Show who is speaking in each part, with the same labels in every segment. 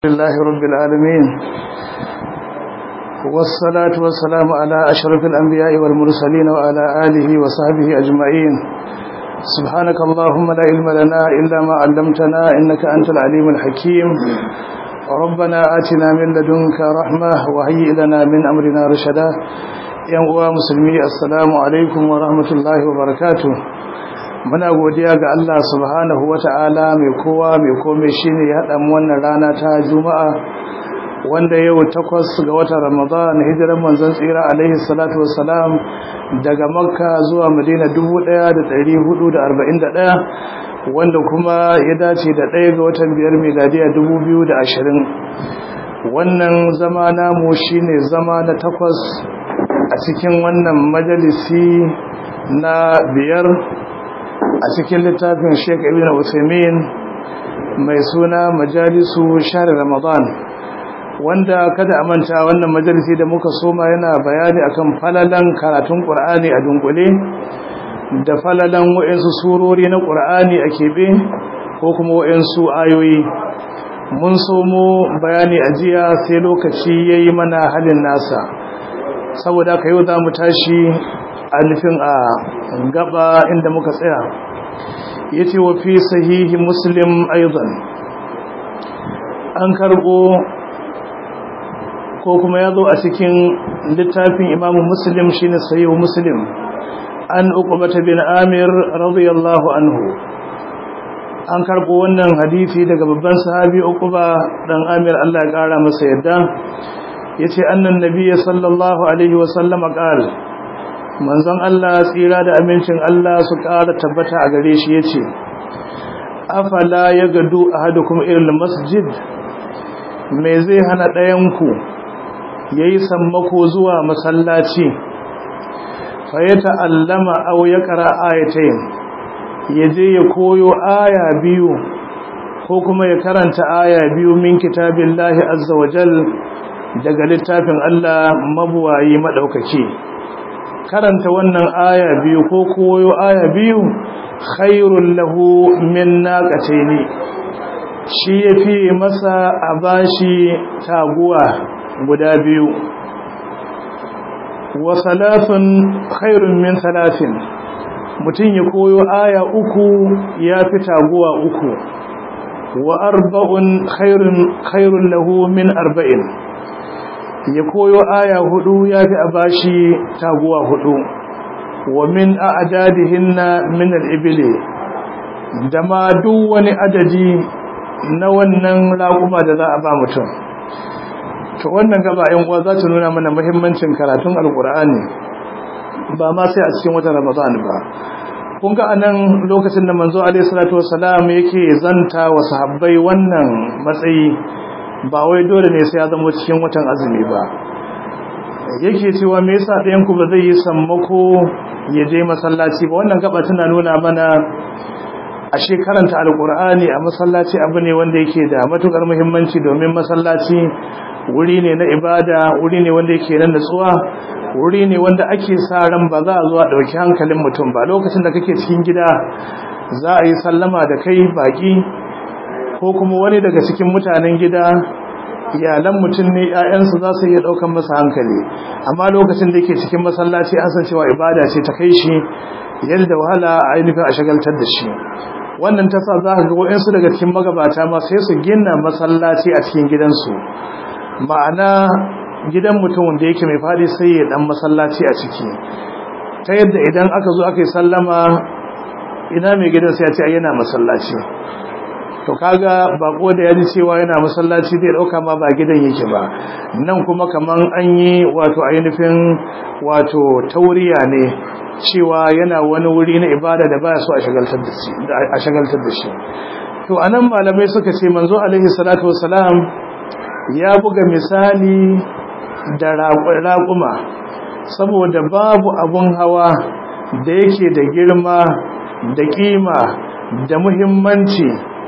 Speaker 1: لله رب العالمين والصلاة والسلام على أشرف الأنبياء والمرسلين وعلى آله وصحبه أجمعين سبحانك اللهم لا علم لنا إلا ما علمتنا إنك أنت العليم الحكيم ربنا آتنا من لدنك رحمة وهيئ لنا من أمرنا رشدا يا مسلمي السلام عليكم ورحمة الله وبركاته muna godiya ga Allah subhanahu wata'ala mai kowa mai komai shine ya haɗa mu wannan rana ta juma'a wanda yau takwas ga watan ramadan hijiran manzon tsira alaihi salatu wassalam daga makka zuwa madina 1441 wanda kuma ya dace da ɗaya ga watan biyar miladiya 2020 wannan zama namu shine zama na takwas a cikin wannan majalisi na biyar a cikin littafin Sheikh Ibn Uthaymeen mai suna Majalisu Shahr Ramadan wanda kada a manta wannan majalisi da muka soma yana bayani akan falalan karatun Qur'ani a dunkule da falalan wayansu surori na Qur'ani a kebe ko kuma wayansu ayoyi mun somo bayani a jiya sai lokaci yayi mana halin nasa saboda ka yau za mu tashi a nufin a gaba inda muka tsaya yace wa fi sahihi muslim aidan an karbo ko kuma yazo a cikin littafin imamu muslim shine sahihu muslim an uqbata bin amir radiyallahu anhu an karbo wannan hadisi daga babban sahabi uqba dan amir Allah ya kara masa yadda yace annan nabiyyi sallallahu alaihi wasallam qala manzon Allah tsira da amincin Allah su ƙara tabbata a gare shi yace afala yagadu ahadukum ilal masjid me zai hana ɗayan ku yayi sammako zuwa masallaci fa ya ta'allama aw yaqra ayatayn yaje ya koyo aya biyu ko kuma ya karanta aya biyu min kitabillahi azza wajal daga littafin Allah mabuwayi madaukaki karanta wannan aya biyu ko koyo aya biyu khairul lahu min naqataini shi yafi masa a bashi taguwa guda biyu wa salasun khairun min salasin mutun ya koyo aya uku yafi taguwa uku wa arba'un khairun khairul lahu min arba'in ya koyo aya hudu ya fi a bashi taguwa hudu wa min a'dadihinna min al-ibli da ma duk wani adadi na wannan raƙuma da za a ba mutum to wannan gaba yan uwa za ta nuna mana muhimmancin karatun alqur'ani ba ma sai a cikin watan ramadan ba kun ga anan lokacin da manzo alaihi salatu wassalam yake zanta wa sahabbai wannan matsayi ba wai dole ne sai ya zama cikin watan azumi ba yake cewa me yasa ɗayan ku ba zai yi sammako ya je masallaci ba wannan gaba tana nuna mana ashe karanta alqur'ani a masallaci abu ne wanda yake da matukar muhimmanci domin masallaci wuri ne na ibada wuri ne wanda yake nan natsuwa wuri ne wanda ake sa ran ba za a zo a dauki hankalin mutum ba lokacin da kake cikin gida za a yi sallama da kai baki ko kuma wani daga cikin mutanen gida iyalan mutum ne ƴaƴansu za su iya ɗaukan masa hankali amma lokacin da yake cikin masallaci an san cewa ibada ce ta kai shi yadda wahala a ainihin a shagaltar da shi wannan ta sa za ka ga waɗansu daga cikin magabata ma sai su gina masallaci a cikin gidansu ma'ana gidan mutum da yake mai fadi sai ya dan masallaci a ciki ta yadda idan aka zo aka yi sallama ina mai gidan sai ya ce yana masallaci to kaga bako da yaji cewa yana masallaci zai dauka ma ba gidan yake ba nan kuma kaman an yi wato ainihin wato tauriya ne cewa yana wani wuri na ibada da baya so a shagaltar da shi a shagaltar da shi to anan malamai suka ce manzo alaihi salatu wassalam ya buga misali da raƙuma saboda babu abun hawa da yake da girma da kima da muhimmanci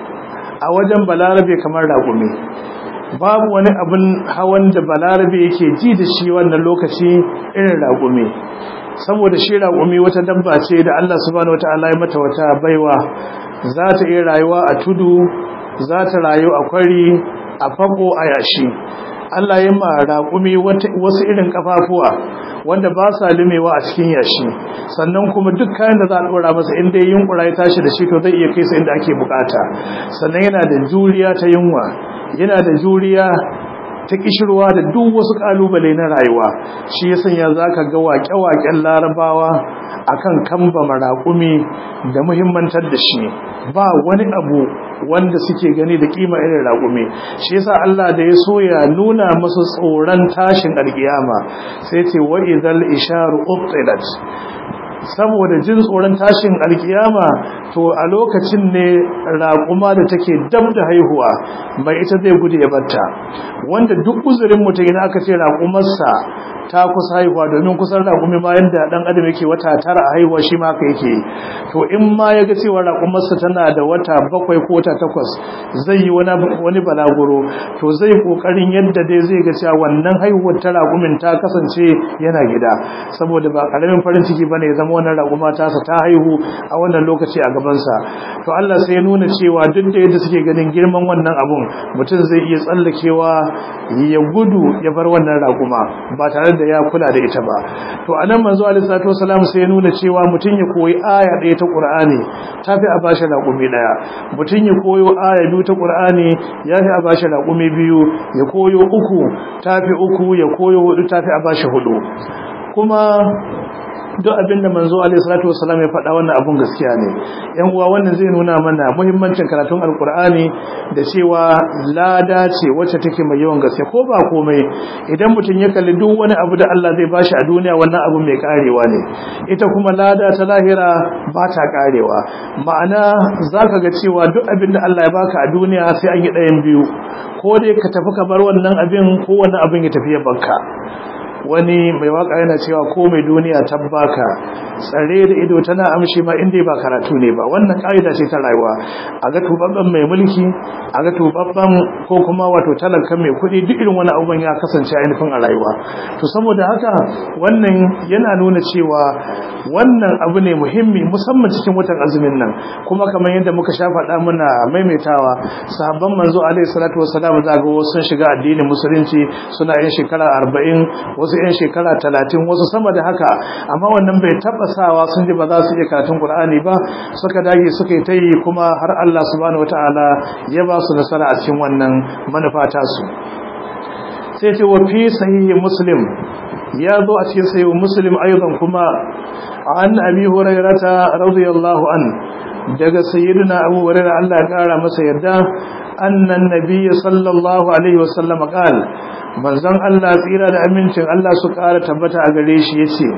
Speaker 1: a wajen balarabe kamar raƙumi babu wani abin hawan da balarabe yake ji da shi wannan lokaci irin raƙumi saboda shi raƙumi wata dabba ce da Allah subhanahu wataala ya mata wata baiwa za ta iya rayuwa a tudu za ta rayu a kwari a fako a yashi Allah ya ma raƙumi wasu irin kafafuwa wanda ba sa limewa a cikin yashi sannan kuma duk kayan da za a ɗora masa inda ya yunkura ya tashi da shi to zai iya kai sa inda ake bukata sannan yana da juriya ta yunwa yana da juriya ta kishirwa da duk wasu kalubale na rayuwa shi ya sanya za ka ga waƙe-waƙen larabawa akan kamba maraƙumi da muhimmantar da shi ba wani abu wanda suke gani da kima irin raƙumi shi yasa Allah da ya so ya nuna masu tsoron tashin alkiyama sai ce wa idhal isharu ubtilat saboda jin tsoron tashin alkiyama to a lokacin ne raƙuma da take dab da haihuwa bai ita zai gudu ya batta wanda duk uzurin mutum idan aka ce raƙumarsa ta kusa haihuwa domin kusan raƙumi ma yadda ɗan adam yake wata tara a haihuwa shi ma haka yake to in ma ya ga cewa raƙumarsa tana da wata bakwai ko wata takwas zai yi wani balaguro to zai ƙoƙarin yadda dai zai ga cewa wannan haihuwar ta raƙumin ta kasance yana gida saboda ba ƙaramin farin ciki ba ne ya zama wannan raƙuma tasa ta haihu a wannan lokaci a gabansa to Allah sai ya nuna cewa duk da yadda suke ganin girman wannan abun mutum zai iya tsallakewa ya gudu ya bar wannan raƙuma ba tare da ya kula da ita ba to anan manzo alaihi salatu wasalam sai ya nuna cewa mutum ya koyi aya ɗaya ta Qur'ani tafi a bashi raƙumi ɗaya mutum ya koyo aya biyu ta Qur'ani yafi a bashi raƙumi biyu ya koyo uku tafi uku ya koyo hudu tafi a bashi hudu kuma duk abinda manzo alaihi salatu wasallam ya faɗa wannan abun gaskiya ne yan uwa wannan zai nuna mana muhimmancin karatun alkur'ani da cewa lada ce wacce take mai yawan gaske ko ba komai idan mutum ya kalli duk wani abu da Allah zai bashi a duniya wannan abu mai karewa ne ita kuma lada ta lahira ba ta karewa ma'ana zaka ga cewa duk abin da Allah ya baka a duniya sai an yi ɗayan biyu ko dai ka tafi ka bar wannan abin ko wannan abin ya tafi ya banka wani mai waka yana cewa ko mai duniya tabbaka tsare da ido tana amshi ma inda ba karatu ne ba wannan ka'ida ce ta rayuwa a ga tubabban mai mulki a ga tubabban ko kuma wato talakan mai kuɗi duk irin wani abubuwan ya kasance ainihin a rayuwa to saboda haka wannan yana nuna cewa wannan abu ne muhimmi musamman cikin watan azumin nan kuma kamar yadda muka sha faɗa muna maimaitawa sahabban manzo alaihi salatu wassalam za ga wasu sun shiga addinin musulunci suna yin shekara arba'in wasu 'yan shekara talatin wasu sama da haka amma wannan bai sawa sun ji ba za su iya karatun Qur'ani ba suka dage suka yi ta yi kuma har Allah subhanahu wataala ya ba su nasara a cikin wannan manufa ta su sai ce wa fi sahihi muslim ya zo a cikin sahihi muslim aidan kuma an abi hurairata radiyallahu an daga sayyidina abu hurairah Allah ya kara masa yarda annan nabiyyi sallallahu alaihi wasallam qala manzon Allah tsira da amincin Allah su ƙara tabbata a gare shi yace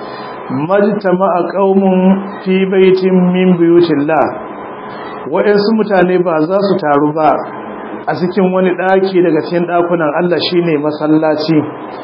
Speaker 1: majtama'a qaumun fi baitin min buyutillah wa'ansu mutane ba za su taru ba a cikin wani daki daga cikin dakunan Allah shine masallaci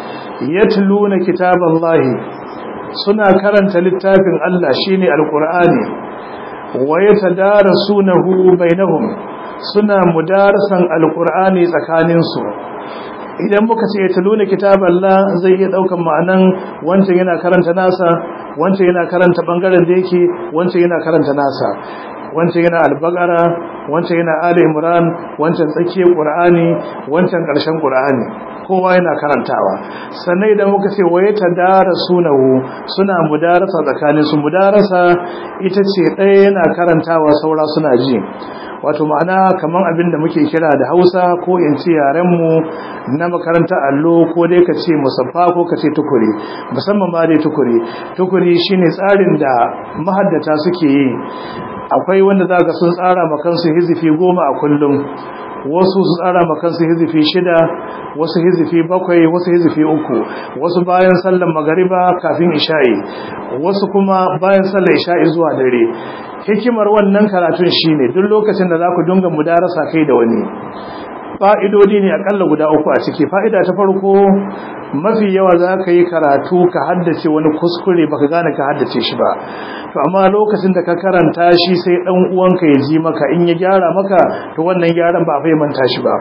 Speaker 1: yatluna kitaballahi suna karanta littafin Allah shine alqur'ani wa yatadarasunahu bainahum suna mudarasan alqur'ani tsakaninsu idan muka ce ya taluna kitaballah zai iya daukan ma'anan wancan yana karanta nasa wancan yana karanta bangaren da yake wancan yana karanta nasa wancan yana albagara wancan yana ali imran wancan tsakiyar qur'ani wancan karshen qur'ani kowa yana karantawa sannan idan muka ce waye tadarasunahu suna mudarasa tsakanin su mudarasa ita ce ɗaya yana karantawa saura suna ji wato ma'ana kaman abin da muke kira da Hausa ko in ce yaren mu na makaranta allo ko dai ka ce musaffa ko ka ce tukuri musamman ma dai tukuri tukuri shine tsarin da mahaddata suke yi akwai wanda zaka sun tsara makansu hizifi goma a kullum wasu su tsara makansu hizifi shida wasu hizifi bakwai wasu hizifi uku wasu bayan sallar magariba kafin isha'i wasu kuma bayan sallar isha'i zuwa dare hikimar wannan karatun shine duk lokacin da za ku dinga mudarasa kai da wani fa'idodi ne akalla guda uku a ciki fa'ida ta farko mafi yawa za ka yi karatu ka haddace wani kuskure baka gane ka haddace shi ba to amma lokacin da ka karanta shi sai dan uwanka ya ji maka in ya gyara maka to wannan gyaran ba a manta shi ba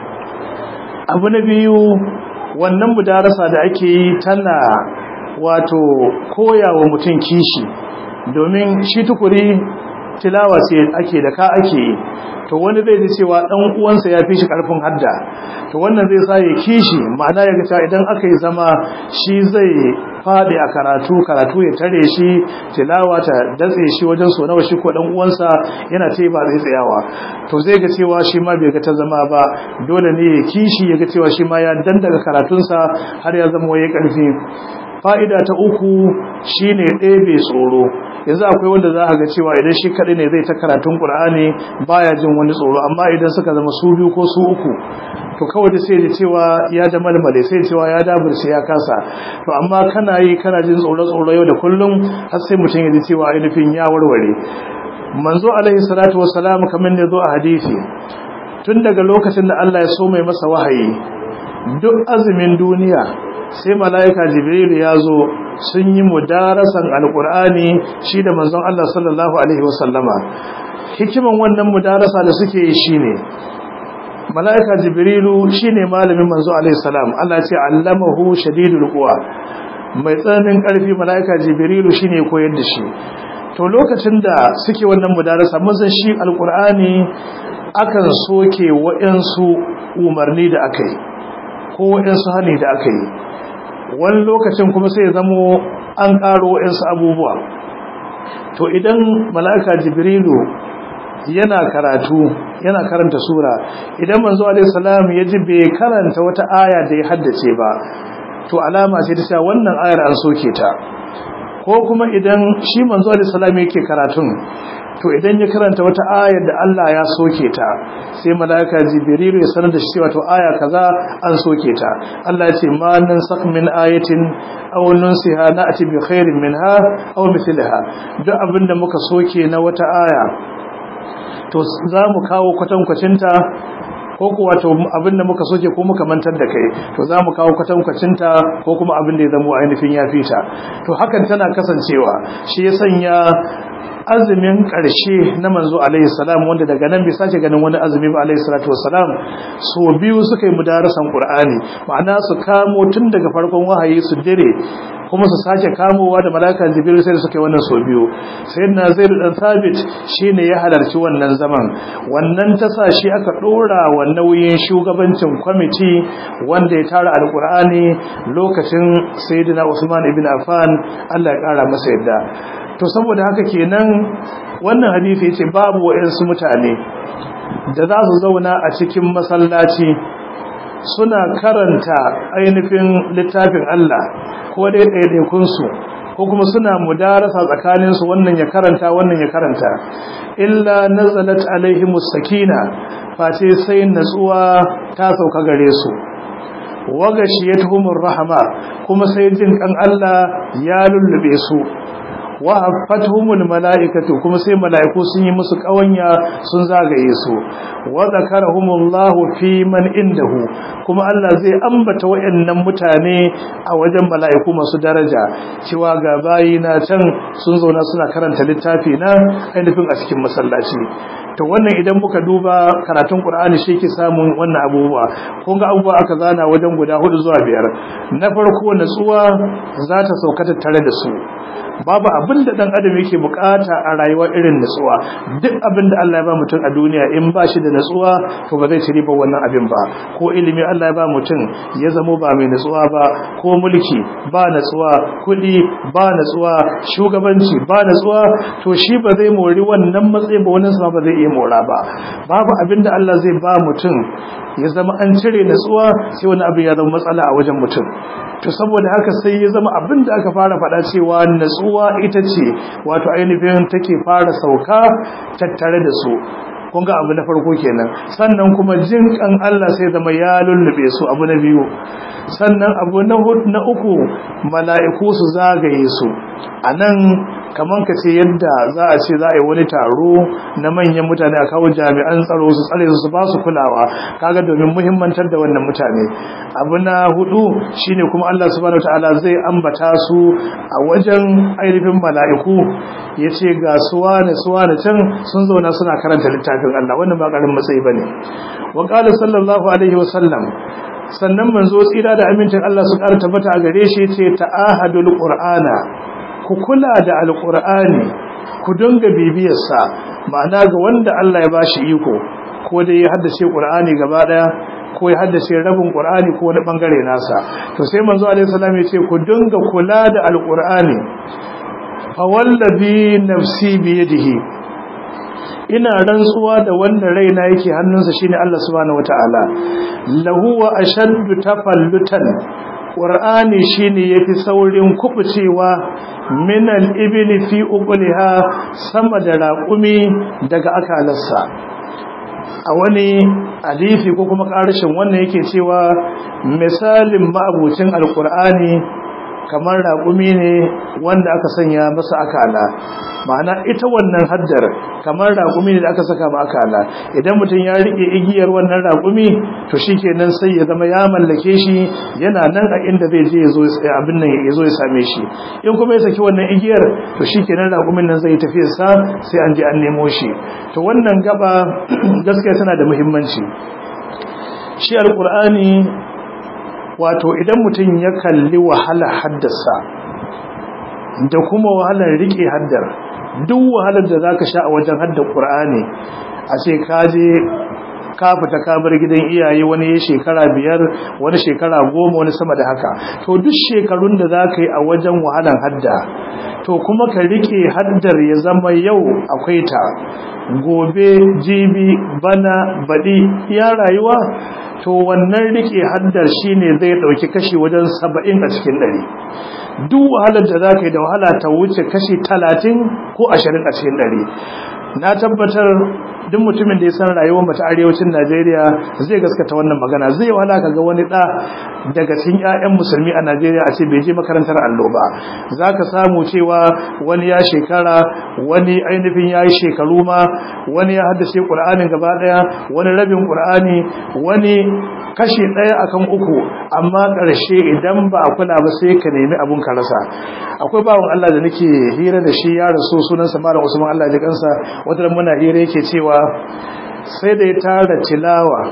Speaker 1: abu na biyu wannan mudarasa da ake yi tana wato koyawa mutum kishi domin shi tukuri tilawa ce ake da ka ake yi to wani zai ji cewa dan uwansa ya fi shi karfin hadda to wannan zai sa ya kishi ma'ana ya ga idan aka yi zama shi zai fadi a karatu karatu ya tare shi tilawa ta datse shi wajen so nawa shi ko dan uwansa yana ce ba zai tsayawa to zai ga cewa shi ma bai ga ta zama ba dole ne ya kishi ya ga cewa shi ma ya dandaga karatunsa har ya zama waye karfi fa'ida ta uku shine ɗebe tsoro yanzu akwai wanda za a ga cewa idan shi kaɗai ne zai ta karatun ƙur'ani baya jin wani tsoro amma idan suka zama su biyu ko su uku to kawai sai da cewa ya da malmale sai cewa ya daburce ya kasa to amma kana yi kana jin tsoro tsoro yau da kullum har sai mutum ya ji cewa ainihin ya warware manzo alaihi salatu wassalam kamar ne zo a hadisi tun daga lokacin da Allah ya so mai masa wahayi duk azumin duniya sai mala'ika jibril ya zo sun yi mudarasan alkur'ani shi da manzon Allah sallallahu alaihi wasallama hikiman wannan mudarasa da suke yi shine mala'ika jibrilu shine malamin manzo alaihi salam Allah ya ce allamahu shadidul quwa mai tsananin karfi mala'ika jibrilu shine koyar da shi to lokacin da suke wannan mudarasa mun san shi alkur'ani akan soke wa'ansu umarni da aka yi ko wa'ansu hani da aka yi wani lokacin kuma sai zamo an ƙaro wa'insu abubuwa to idan mala'ika jibrilu yana karatu yana karanta sura idan manzo alaihi salam ya ji bai karanta wata aya da ya haddace ba to alama ce ta cewa wannan ayar an soke ta ko kuma idan shi manzo alaihi salam yake karatun to idan ya karanta wata ayar da Allah ya soke ta sai malaika jibrilu ya sanar da shi cewa to aya kaza an soke ta Allah ya ce ma nan sak min ayatin aw nunsiha na'ti bi khairin minha aw mithlaha duk abinda muka soke na wata aya to za mu kawo kwatankwacinta ko kuwa to abin da muka soke ko muka mantar da kai to za mu kawo kwatankwacinta ko kuma abin da ya zama ainihin ya fita to hakan tana kasancewa shi ya sanya azumin ƙarshe na manzo alaihi salam wanda daga nan bai sake ganin wani azumi ba alaihi salatu wassalam so biyu suka yi mudarasan qur'ani ma'ana su kamo tun daga farkon wahayi su dire kuma su sake kamowa da malaka jibril sai suka yi wannan so biyu sayyidina zaid dan thabit shine ya halarci wannan zaman wannan ta sa shi aka dora wa nauyin shugabancin kwamiti wanda ya tara alqur'ani lokacin sayyidina usman ibn affan Allah ya kara masa yadda to saboda haka kenan wannan hadisi yace babu wayansu mutane da za su zauna a cikin masallaci suna karanta ainihin littafin Allah ko dai ɗaiɗaikun su ko kuma suna mudarasa tsakanin su wannan ya karanta wannan ya karanta illa nazalat alaihimus sakina face sai natsuwa ta sauka gare su wagashiyatuhumur rahama kuma sai jin kan Allah ya lullube su wa haffatuhumul malaikatu kuma sai malaiku sun yi musu kawanya sun zagaye su wa zakarahumullahu fi man indahu kuma Allah zai ambata wayannan mutane a wajen malaiku masu daraja cewa ga bayina can sun zauna suna karanta littafi na ainihin a cikin masallaci to wannan idan muka duba karatun Qur'ani shi ke samun wannan abubuwa kun ga abubuwa aka zana wajen guda hudu zuwa biyar na farko natsuwa za ta sauka tare da su babu abin da dan adam yake bukata a rayuwa irin natsuwa duk abin da Allah ya ba mutum a duniya in ba shi da natsuwa to ba zai ci riba wannan abin ba ko ilimi Allah ya ba mutum ya zamo ba mai natsuwa ba ko mulki ba natsuwa kuɗi ba natsuwa shugabanci ba natsuwa to shi ba zai mori wannan matsayi ba wannan sama ba zai iya mora ba babu abin da Allah zai ba mutum ya zama an cire natsuwa sai wani abu ya zama matsala a wajen mutum to saboda haka sai ya zama abin da aka fara faɗa cewa natsuwa ita ce wato ainihin take fara sauka tattare da su kun ga abu na farko kenan sannan kuma jin kan Allah sai zama ya lullube su abu na biyu sannan abu na uku mala'iku su zagaye su anan kaman ka ce yadda za a ce za a yi wani taro na manyan mutane a kawo jami'an tsaro su tsare su ba su kulawa kaga domin muhimmantar da wannan mutane abu na hudu shine kuma Allah subhanahu wataala zai ambata su a wajen ainihin mala'iku yace ga suwa ne suwa ne can sun zauna suna karanta littafin Allah wannan ba karin matsayi bane wa qala sallallahu alaihi wa sallam sannan manzo tsira da amincin Allah su ƙara tabbata a gare shi yace ta'ahadul qur'ana ku kula da alqur'ani ku dinga bibiyarsa ma'ana ga wanda Allah ya bashi iko ko dai ya haddace Qur'ani gaba daya ko ya haddace rabin Qur'ani ko wani bangare nasa to sai manzo alaihi salam ya ce ku dinga kula da alqur'ani fa wallazi nafsi bi yadihi ina rantsuwa da wanda raina yake hannunsa shine Allah subhanahu wataala lahu wa ashaddu tafallutan qur'ani shine yafi saurin kubucewa min al-ibli fi uqliha sama da raqumi daga akalarsa a wani alifi ko kuma karshen wannan yake cewa misalin ma'abucin alqur'ani kamar raƙumi ne wanda aka sanya masa akala ma'ana ita wannan haddar kamar raƙumi ne da aka saka ma akala idan mutum ya rike igiyar wannan raƙumi to shikenan sai ya zama ya mallake shi yana nan a inda zai je yazo abin nan yazo ya same shi in kuma ya saki wannan igiyar to shikenan raƙumin nan zai tafi sa sai an je an nemo shi to wannan gaba gaskiya tana da muhimmanci shi alqur'ani wato idan mutum ya kalli wahala haddasa da kuma wahalar rike haddar duk wahalar da zaka sha a wajen haddar Qur'ani a ce ka je ka fita ka bar gidan iyaye wani ya shekara biyar wani shekara goma wani sama da haka to duk shekarun da zaka yi a wajen wahalar hadda to kuma ka rike haddar ya zama yau akwai ta gobe jibi bana baɗi ya rayuwa to wannan rike haddar shine zai dauki kashi wajen 70 a cikin 100 duk wahalar da zaka yi da wahala ta wuce kashi 30 ko 20 a cikin 100 na tabbatar duk mutumin da ya san rayuwar mata arewacin Najeriya zai gaskata wannan magana zai wahala kaga wani da daga cikin ƴaƴan musulmi a Najeriya a ce bai je makarantar allo ba zaka samu cewa wani ya shekara wani ainihin yayi shekaru ma wani ya haddace Qur'anin gaba daya wani rabin Qur'ani wani kashi daya akan uku amma ƙarshe idan ba a kula ba sai ka nemi abun ka rasa akwai bawon Allah da nake hira da shi ya rasu sunansa Malam Usman Allah ya kansa wata muna hira yake cewa sai da ya tara tilawa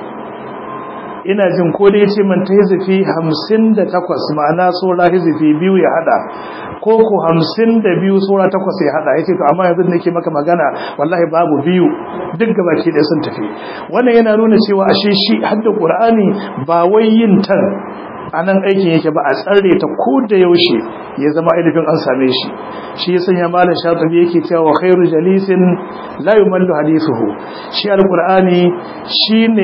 Speaker 1: ina jin ko da yace man ta hizifi 58 ma'ana sura hizifi biyu ya hada ko ko 52 sura takwas ya hada yace to amma yanzu nake maka magana wallahi babu biyu duk gabaki da sun tafi wannan yana nuna cewa ashe shi hadda qur'ani ba wai yin tan anan aikin yake ba a tsare ta ko da yaushe ya zama ainihin an same shi shi ya sanya malam shatibi yake cewa khairu jalisin la yumallu hadithuhu shi alqur'ani shine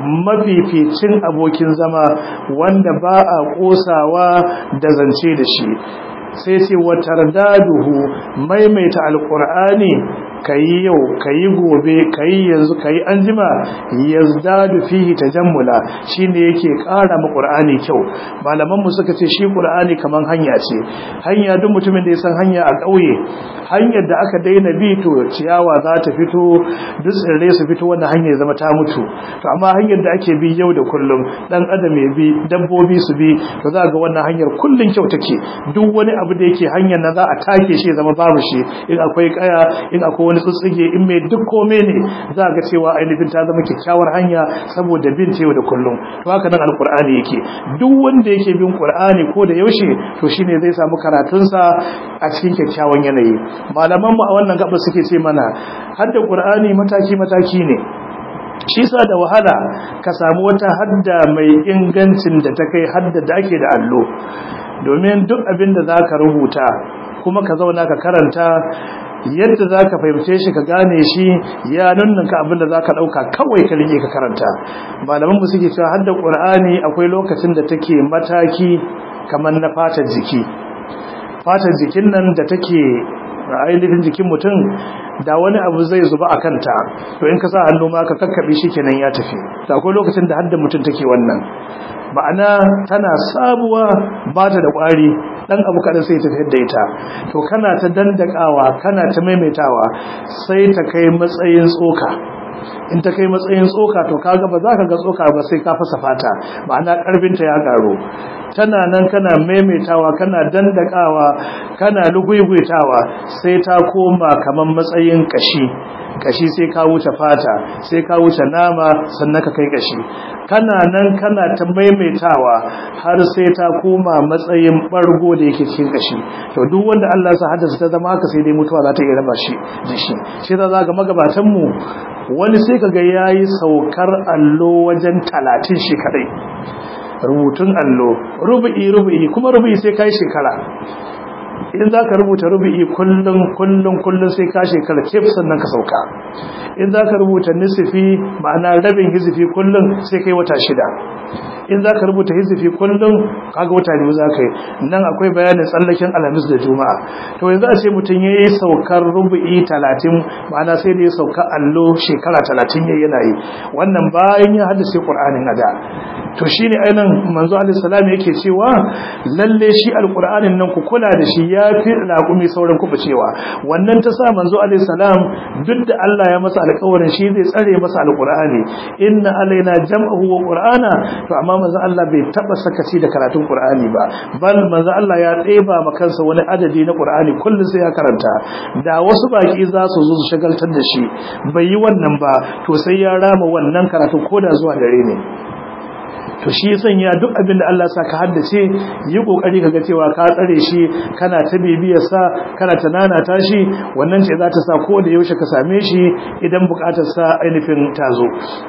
Speaker 1: mafificin abokin zama wanda ba a kosawa da zance da shi sai ce wa tardaduhu maimaita alqur'ani kayi yau kayi gobe kayi yanzu kayi anjima yazdadu fihi tajammula shine yake ƙara ma qur'ani kyau malaman mu suka ce shi qur'ani kaman hanya ce hanya duk mutumin da ya san hanya a ƙauye hanyar da aka daina bi to ciyawa za ta fito duk tsirrai su fito wannan hanyar zama ta mutu to amma hanyar da ake bi yau da kullum dan adam ya bi dabbobi su bi to za ga wannan hanyar kullun kyau take duk wani abu da yake hanyar na za a take shi zama babu shi in akwai kaya in akwai wani tsutsige in mai duk kome ne za ga cewa ainihin ta zama kyakkyawar hanya saboda bin ta yau da kullum to haka nan alkur'ani yake duk wanda yake bin qur'ani ko da yaushe to shine zai samu karatunsa a cikin kyakkyawan yanayi malaman mu a wannan gaba suke ce mana hadda qur'ani mataki mataki ne shi sa da wahala ka samu wata hadda mai ingancin da ta kai hadda da ake da allo domin duk abin da za ka rubuta kuma ka zauna ka karanta yadda za ka fahimce shi ka gane shi ya nunnanka abin da za ka ɗauka kawai ka rike ka karanta malaman mu suke cewa hadda ƙur'ani akwai lokacin da take mataki kamar na fatar jiki fatar jikin nan da take ainihin jikin mutum da wani abu zai zuba a kanta to in ka sa hannu ma ka kakkaɓe shi kenan ya tafi da akwai lokacin da hadda mutum take wannan ma'ana tana sabuwa ba ta da ƙwari ɗan abu kaɗan sai ta da ita to kana ta dandakawa kana ta maimaitawa sai ta kai matsayin tsoka in ta kai matsayin tsoka to kaga ba za ka ga tsoka ba sai ka fasa fata ma'ana ƙarfinta ya ƙaru tana nan kana maimaitawa kana dandakawa kana lugugutawa sai ta koma kamar matsayin kashi kashi sai ka wuce fata sai ka wuce nama sannan ka kai kashi kana nan kana ta maimaitawa har sai ta koma matsayin bargo da yake cikin kashi to duk wanda Allah sa haddasa ta zama haka sai dai mutuwa za ta iya raba shi da shi shi za ga magabatan mu wani sai kaga yayi saukar allo wajen 30 shi kadai rubutun allo rubu'i rubu'i kuma rubu'i sai kai shekara in za ka rubuta rubu'i kullum kullum kullum sai ka shekara kef sannan ka sauka in za ka rubuta nisifi ma'ana rabin hizifi kullum sai kai wata shida in za ka rubuta hizifi kullum kaga wata biyu za ka yi nan akwai bayanin tsallaken alhamis da juma'a to yanzu a ce mutum ya yi saukar rubu'i talatin ma'ana sai da ya sauka allo shekara talatin ya yana yi wannan bayan ya haddace ƙur'anin a da to shi ne ainihin manzo alisalam yake cewa lalle shi alƙur'anin nan ku kula da shi ya fi laƙumi sauran kuɓa cewa wannan ta sa manzo alisalam duk da allah ya masa alƙawarin shi zai tsare masa alƙur'ani inna alaina jam'ahu wa qur'ana to amma manzo Allah bai taba sakaci da karatun Qur'ani ba bal manzo Allah ya ɗeba ma kansa wani adadi na Qur'ani kullum sai ya karanta da wasu baki za su zo su shagaltar da shi bai yi wannan ba to sai ya rama wannan karatu koda zuwa dare ne to shi sanya duk abin da Allah sa ka haddace yi kokari kaga cewa ka tsare shi kana ta bibiyar sa kana ta nanata shi wannan ce za ta sa ko da yaushe ka same shi idan bukatar sa ainihin tazo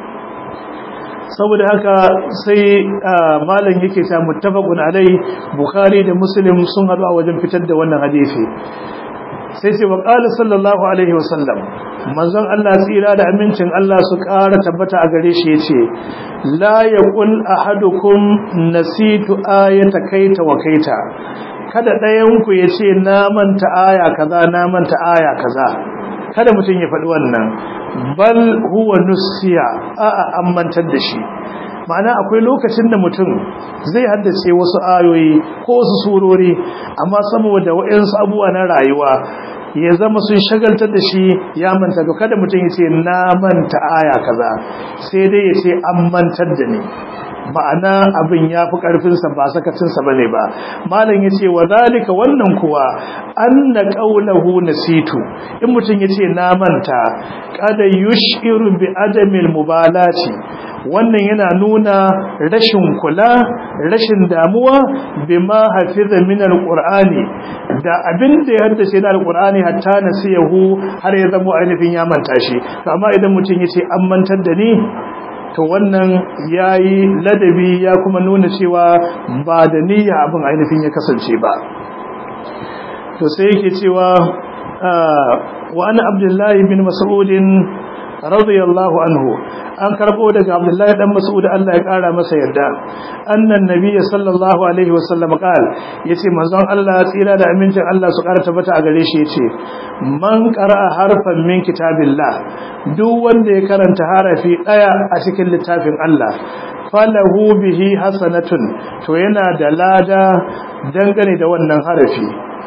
Speaker 1: saboda haka sai malam yake ta muttafaqun alai bukhari da muslim sun hadu a wajen fitar da wannan hadisi sai ce wa qala sallallahu alaihi wasallam manzon Allah tsira da amincin Allah su ƙara tabbata a gare shi yace la yaqul ahadukum nasitu ayata kaita wa kaita kada ɗayan ku yace na manta aya kaza na manta aya kaza kada mutum ya faɗi wannan bal huwa nusiya a'a an mantar da shi ma'ana akwai lokacin da mutum zai haddace wasu ayoyi ko wasu surori amma saboda waɗansu abubuwa na rayuwa ya zama sun shagaltar da shi ya manta to kada mutum ya ce na manta aya kaza sai dai ya ce an mantar da ni ma'ana abin ya fi ƙarfinsa ba sakacinsa ba ne ba malam ya ce wa zalika wannan kuwa an na ƙaunahu na situ in mutum ya ce na manta kada yushiru bi adamil mubalati wannan yana nuna rashin kula rashin damuwa bima hafiza min alqur'ani da abin da ya haddace na alqur'ani hatta nasiyahu har ya zama ainihin ya manta shi amma idan mutum ya ce an mantar da ni to wannan yayi ladabi ya kuma nuna cewa ba da niyya abin ainihin ya kasance ba to sai yake cewa wa ana abdullahi bin mas'udin radiyallahu anhu an karbo daga abdullahi dan mas'ud Allah ya kara masa yarda annan nabiyyi sallallahu alaihi wasallam qal yace manzon Allah tsira da amincin Allah su kara tabbata a gare shi yace man qara'a harfan min kitabillah duk wanda ya karanta harafi daya a cikin littafin Allah falahu bihi hasanatun to yana da lada dangane da wannan harafi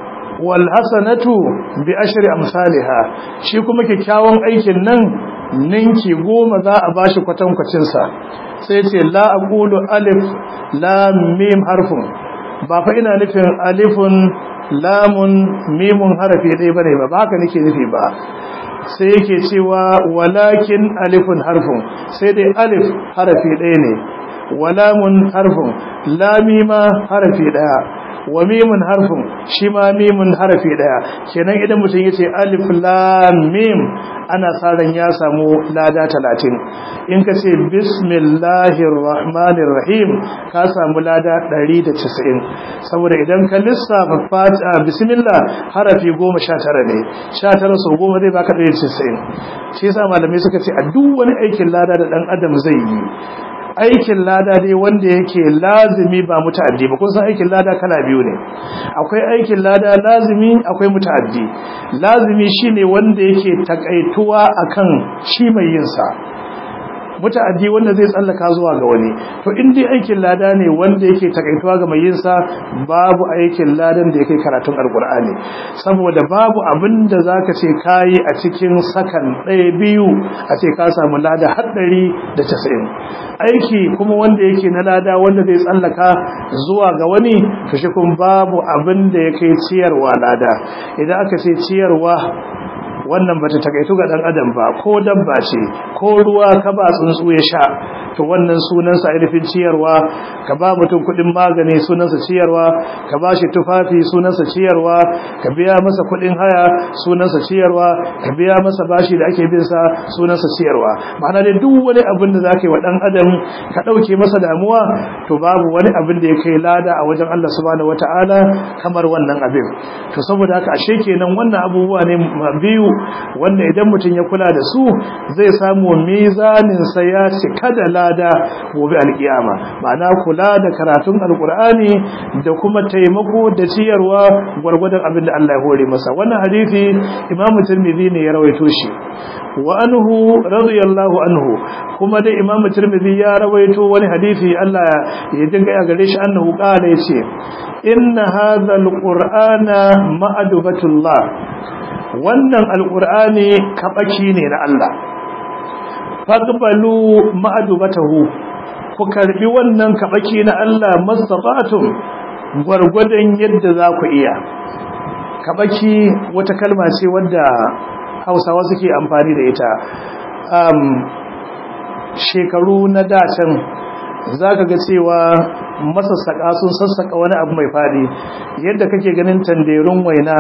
Speaker 1: wal hasanatu bi ashri amsalha shi kuma kyakkyawan aikin nan ninki goma za a bashi kwatankwacin sa sai ce la aqulu alif lam mim harfun ba fa ina nufin alifun lamun mimun harafi ɗaya bane ba ba haka nake nufi ba sai yake cewa walakin alifun harfun sai dai alif harafi ɗaya ne walamun harfun lamima harafi ɗaya wa mimun harfin shi ma mimun harafi daya kenan idan mutum ya ce alif lam mim ana tsaron ya samu lada talatin in ka ce bismillahir rahmanir rahim ka samu lada 190 saboda idan ka lissafa fatiha bismillah harafi 19 ne 19 so goma zai baka 190 shi yasa malamai suka ce a duk wani aikin lada da dan adam zai yi aikin lada dai wanda yake lazimi ba muta'addi ba kun san aikin lada kala biyu ne akwai aikin lada lazimi akwai muta'addi lazimi shine wanda yake takaituwa akan shi mai yin sa muta'addi wanda zai tsallaka zuwa ga wani to in dai aikin lada ne wanda yake takaituwa ga mai yin sa babu aikin ladan da yake karatun alqur'ani saboda babu abin da zaka ce kai a cikin sakan ɗaya biyu a ce ka samu lada haddari da 90 aiki kuma wanda yake na lada wanda zai tsallaka zuwa ga wani to shi kuma babu abin da yake ciyarwa lada idan aka ce ciyarwa wannan bata takaitu ga dan adam ba ko dabba ce ko ruwa ka ba tsuntsu ya sha to wannan sunan sa ainihin ciyarwa ka ba mutum kudin magani sunan sa ciyarwa ka ba shi tufafi sunan sa ciyarwa ka biya masa kudin haya sunan sa ciyarwa ka biya masa bashi da ake bin sa sunan sa ciyarwa ma'ana dai duk wani abin da zaka yi wa dan adam ka dauke masa damuwa to babu wani abin da ya kai lada a wajen Allah subhanahu wataala kamar wannan abin to saboda haka ashe kenan wannan abubuwa ne biyu wanda idan mutum ya kula da su zai samu mizanin sa ya cika da lada gobe alkiyama ma'ana kula da karatun alkur'ani da kuma taimako da ciyarwa gwargwadon abin da Allah ya hore masa wannan hadisi imamu tirmidhi ne ya rawaito shi wa anhu radiyallahu anhu kuma da imamu tirmidhi ya rawaito wani hadisi Allah ya dinga ya gare shi annahu qala yace inna hadha alqur'ana ma'adubatullah wannan alqur'ani kabaki ne na Allah faqbalu ma'adubatahu ku karbi wannan kabaki na Allah mastata'tum gwargwadon yadda za ku iya kabaki wata kalma ce wadda Hausawa suke amfani da ita um, shekaru na dacin zaka ga cewa masassaka sun sassaka wani abu mai fadi yadda kake ganin tanderun waina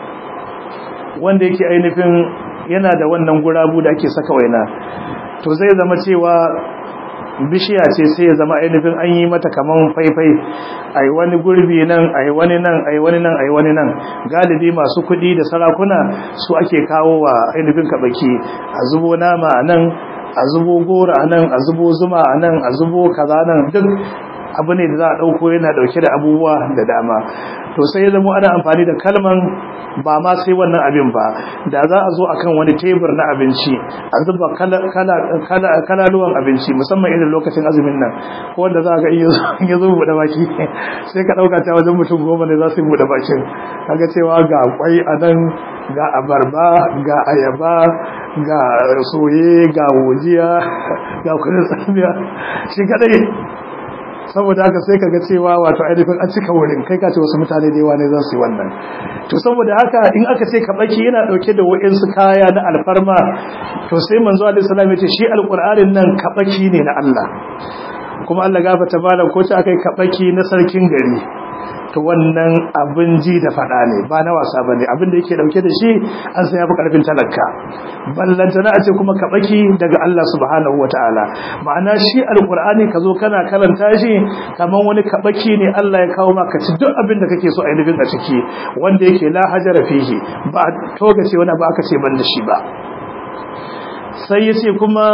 Speaker 1: wanda yake ainihin yana da wannan gurabu da ake saka waina to zai zama cewa bishiya ce sai ya zama ainihin an yi mata kaman faifai ai wani gurbi nan ai wani nan ai wani nan ai wani nan galibi masu kuɗi da sarakuna su ake kawo wa ainihin kabaki a zubo nama a nan a zubo gora a nan a zubo zuma a nan a zubo kaza nan duk abu ne da za a ɗauko yana ɗauke da abubuwa da dama to sai ya zama ana amfani da kalman ba ma sai wannan abin ba da za a zo akan wani tebur na abinci a zuba kalaluwan abinci musamman irin lokacin azumin nan ko wanda za ga in ya zo buɗe baki sai ka ɗauka ta wajen mutum goma ne za su yi buɗe bakin kaga cewa ga kwai a nan ga abarba ga ayaba ga soye ga wojiya ga kudin tsamiya shi kadai saboda haka sai kaga cewa wato ainihin an cika wurin kai ka ce wasu mutane da yawa ne za su yi wannan to saboda haka in aka ce kabaki yana dauke da wa'insu kaya na alfarma to sai manzo alaihi salam ya ce shi alqur'anin nan kabaki ne na Allah kuma Allah gafarta malam ko ta akai kabaki na sarkin gari to wannan abin ji da fada ne ba na wasa bane abin da yake dauke da shi an san yafi karfin talaka ballantana a ce kuma kabaki daga Allah subhanahu wataala ma'ana shi alqur'ani kazo kana karanta shi kaman wani kabaki ne Allah ya kawo maka ci duk abin da kake so a yi a ciki wanda yake la hajara fihi ba toga ce wani ba aka ce ban da shi ba sai yace kuma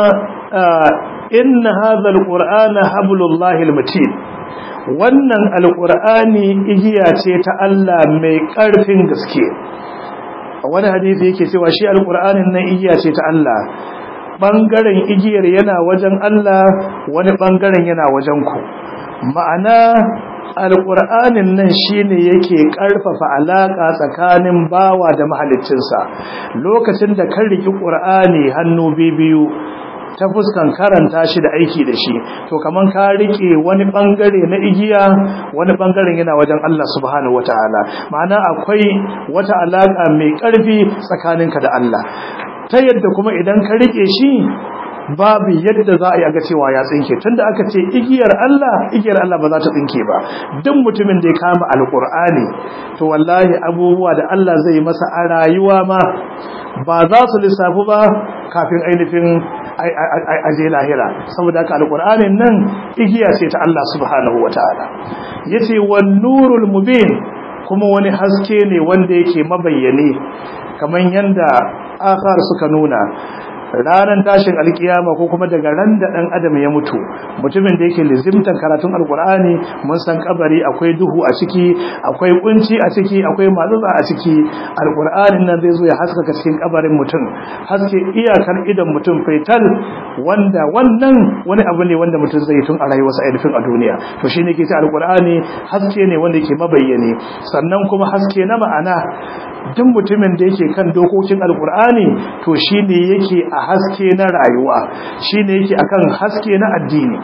Speaker 1: inna hadha alqur'ana hablullahi almatin wannan alƙur'ani igiya ce ta Allah mai ƙarfin gaske wani hadisi yake cewa shi alƙur'anin nan igiya ce ta Allah ɓangaren igiyar yana wajen Allah wani ɓangaren yana wajen ku ma'ana alƙur'anin nan shine yake ƙarfafa alaƙa tsakanin bawa da mahaliccinsa lokacin da kan riki ƙur'ani hannu biyu ta fuskan karanta shi da aiki da shi to kaman ka rike wani bangare na igiya wani bangaren yana wajen Allah subhanahu wataala ma'ana akwai wata alaka mai karfi tsakaninka da Allah ta yadda kuma idan ka rike shi babu yadda za a yi aga cewa ya tsinke tunda aka ce igiyar Allah igiyar Allah ba za ta tsinke ba duk mutumin da ya kama alkur'ani to wallahi abubuwa da Allah zai masa a rayuwa ma ba za su lissafu ba kafin ainihin aje lahira saboda haka alkur'anin nan igiya ce ta Allah subhanahu wataala yace wan nurul mubin kuma wani haske ne wanda yake mabayyane kamar yanda akhar suka nuna ranar tashin alkiyama ko kuma daga ran da dan adam ya mutu mutumin da yake lizimtan karatun alkur'ani mun san kabari akwai duhu a ciki akwai kunci a ciki akwai matsatsa a ciki alkur'anin nan zai zo ya haskaka cikin kabarin mutum haske iyakar idan mutum faital wanda wannan wani abu ne wanda mutum zai tun a rayuwarsa ainihin a duniya to shine ke ce alkur'ani haske ne wanda yake mabayyane sannan kuma haske na ma'ana duk mutumin da yake kan dokokin alkur'ani to shine yake a haske na rayuwa shine yake akan haske na addini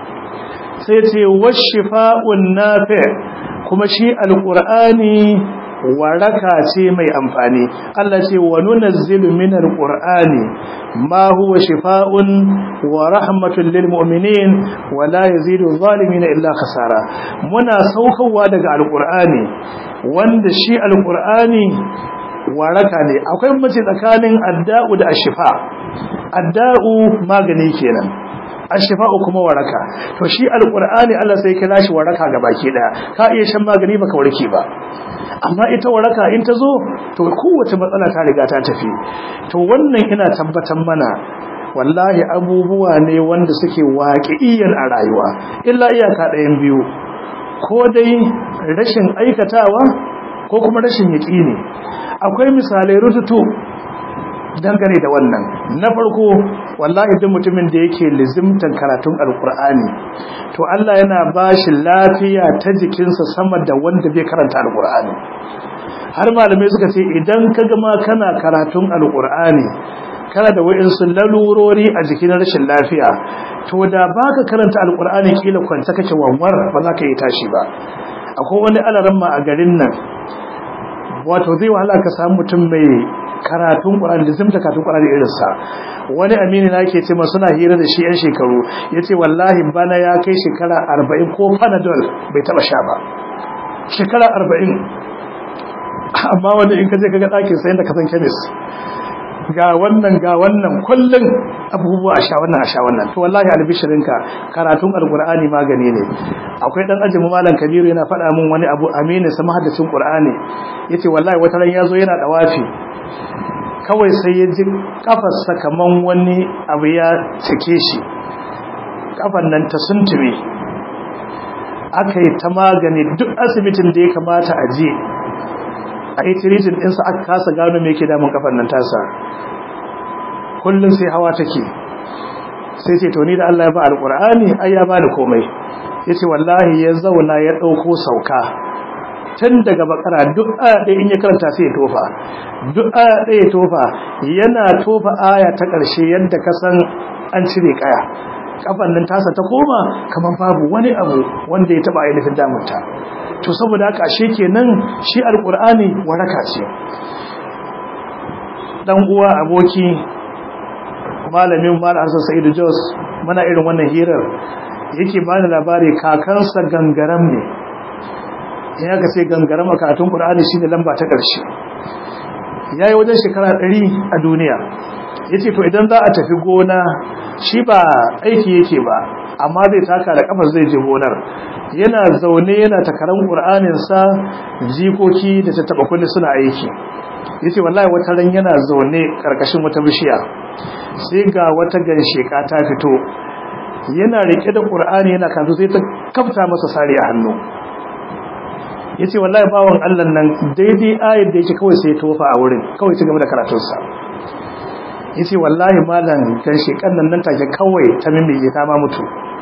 Speaker 1: sai ce washifa'un nafi kuma shi alkur'ani waraka ce mai amfani Allah ce wa nunazzilu minal qur'ani ma huwa shifaa'un wa rahmatun lil mu'minin wa la yazidu zalimin illa khasara muna saukowa daga alqur'ani wanda shi alqur'ani waraka ne akwai mace tsakanin adda'u da ashifa adda'u magani kenan ashifa'u kuma waraka to shi alqur'ani Allah sai kira shi waraka baki daya ka iya shan magani baka warke ba amma ita waraka in ta zo to kowace matsala ta riga ta tafi to wannan ina tabbatar mana wallahi abubuwa ne wanda suke waƙi'iyyar a rayuwa illa iyaka ɗayan biyu ko dai rashin aikatawa ko kuma rashin yaƙini akwai misalai rututu dangane da wannan na farko wallahi duk mutumin da yake lizimtan karatun alkur'ani to Allah yana bashi lafiya ta jikinsa sama da wanda bai karanta alkur'ani har malamai suka ce idan ka gama kana karatun alkur'ani kana da wa'insu lalurori a jikin rashin lafiya to da baka karanta alkur'ani kila kwanta kake wanwar ba za ka yi tashi ba akwai wani alaramma a garin nan wato zai wahala ka samu mutum mai karatun Qur'ani da zimta karatun Qur'ani irin sa wani amini na yake ce ma suna hira da shi yan shekaru yace wallahi bana ya kai shekara 40 ko Panadol bai taba sha ba shekara 40 amma wanda in ka je kaga dakin sai da ka san chemist ga wannan ga wannan kullun abubuwa a sha wannan a sha wannan to wallahi albishirinka karatun alqur'ani magani ne akwai dan ajin malam kabiru yana faɗa min wani abu amini sa mahaddacin qur'ani yace wallahi wata ran yazo yana dawafi kawai sai ya ji kafarsa kaman wani abu ya cike shi kafan nan ta suntume aka yi ta magani duk asibitin da ya kamata a je a yi tiritin ɗinsa aka kasa gano mai ke damun kafan nan tasa kullum sai hawa take sai ce to ni da Allah ya ba alƙur'ani ai ya ba da komai ya ce wallahi ya zauna ya ɗauko sauka tun daga bakara duk aya ɗaya in ya karanta sai ya tofa duk aya ɗaya ya tofa yana tofa aya ta ƙarshe yadda ka san an cire kaya kafan nan tasa ta koma kamar babu wani abu wanda ya taba ainihin damunta to saboda haka ashe kenan shi alqur'ani waraka ce dan uwa aboki malamin malam Hassan Sa'idu Jos muna irin wannan hirar yake bani labari kakansa gangaram ne in aka ce gangaram a karatun Qur'ani shine lamba ta ƙarshe yayi wajen shekara 100 a duniya yace to idan za a tafi gona shi ba aiki yake ba amma zai taka da kafar zai je gonar yana zaune yana takaran Qur'anin sa jikoki da ta taba kulli suna aiki yace wallahi wata ran yana zaune karkashin wata bishiya sai ga wata gansheka ta fito yana rike da Qur'ani yana kanto sai ta kafta masa sari a hannu yace wallahi bawon Allah nan daidai ayar da yake kawai sai tofa a wurin kawai ci gaba da karatun sa yace wallahi malam ganshekan nan nan take kawai ta mimmiye ta ma mutu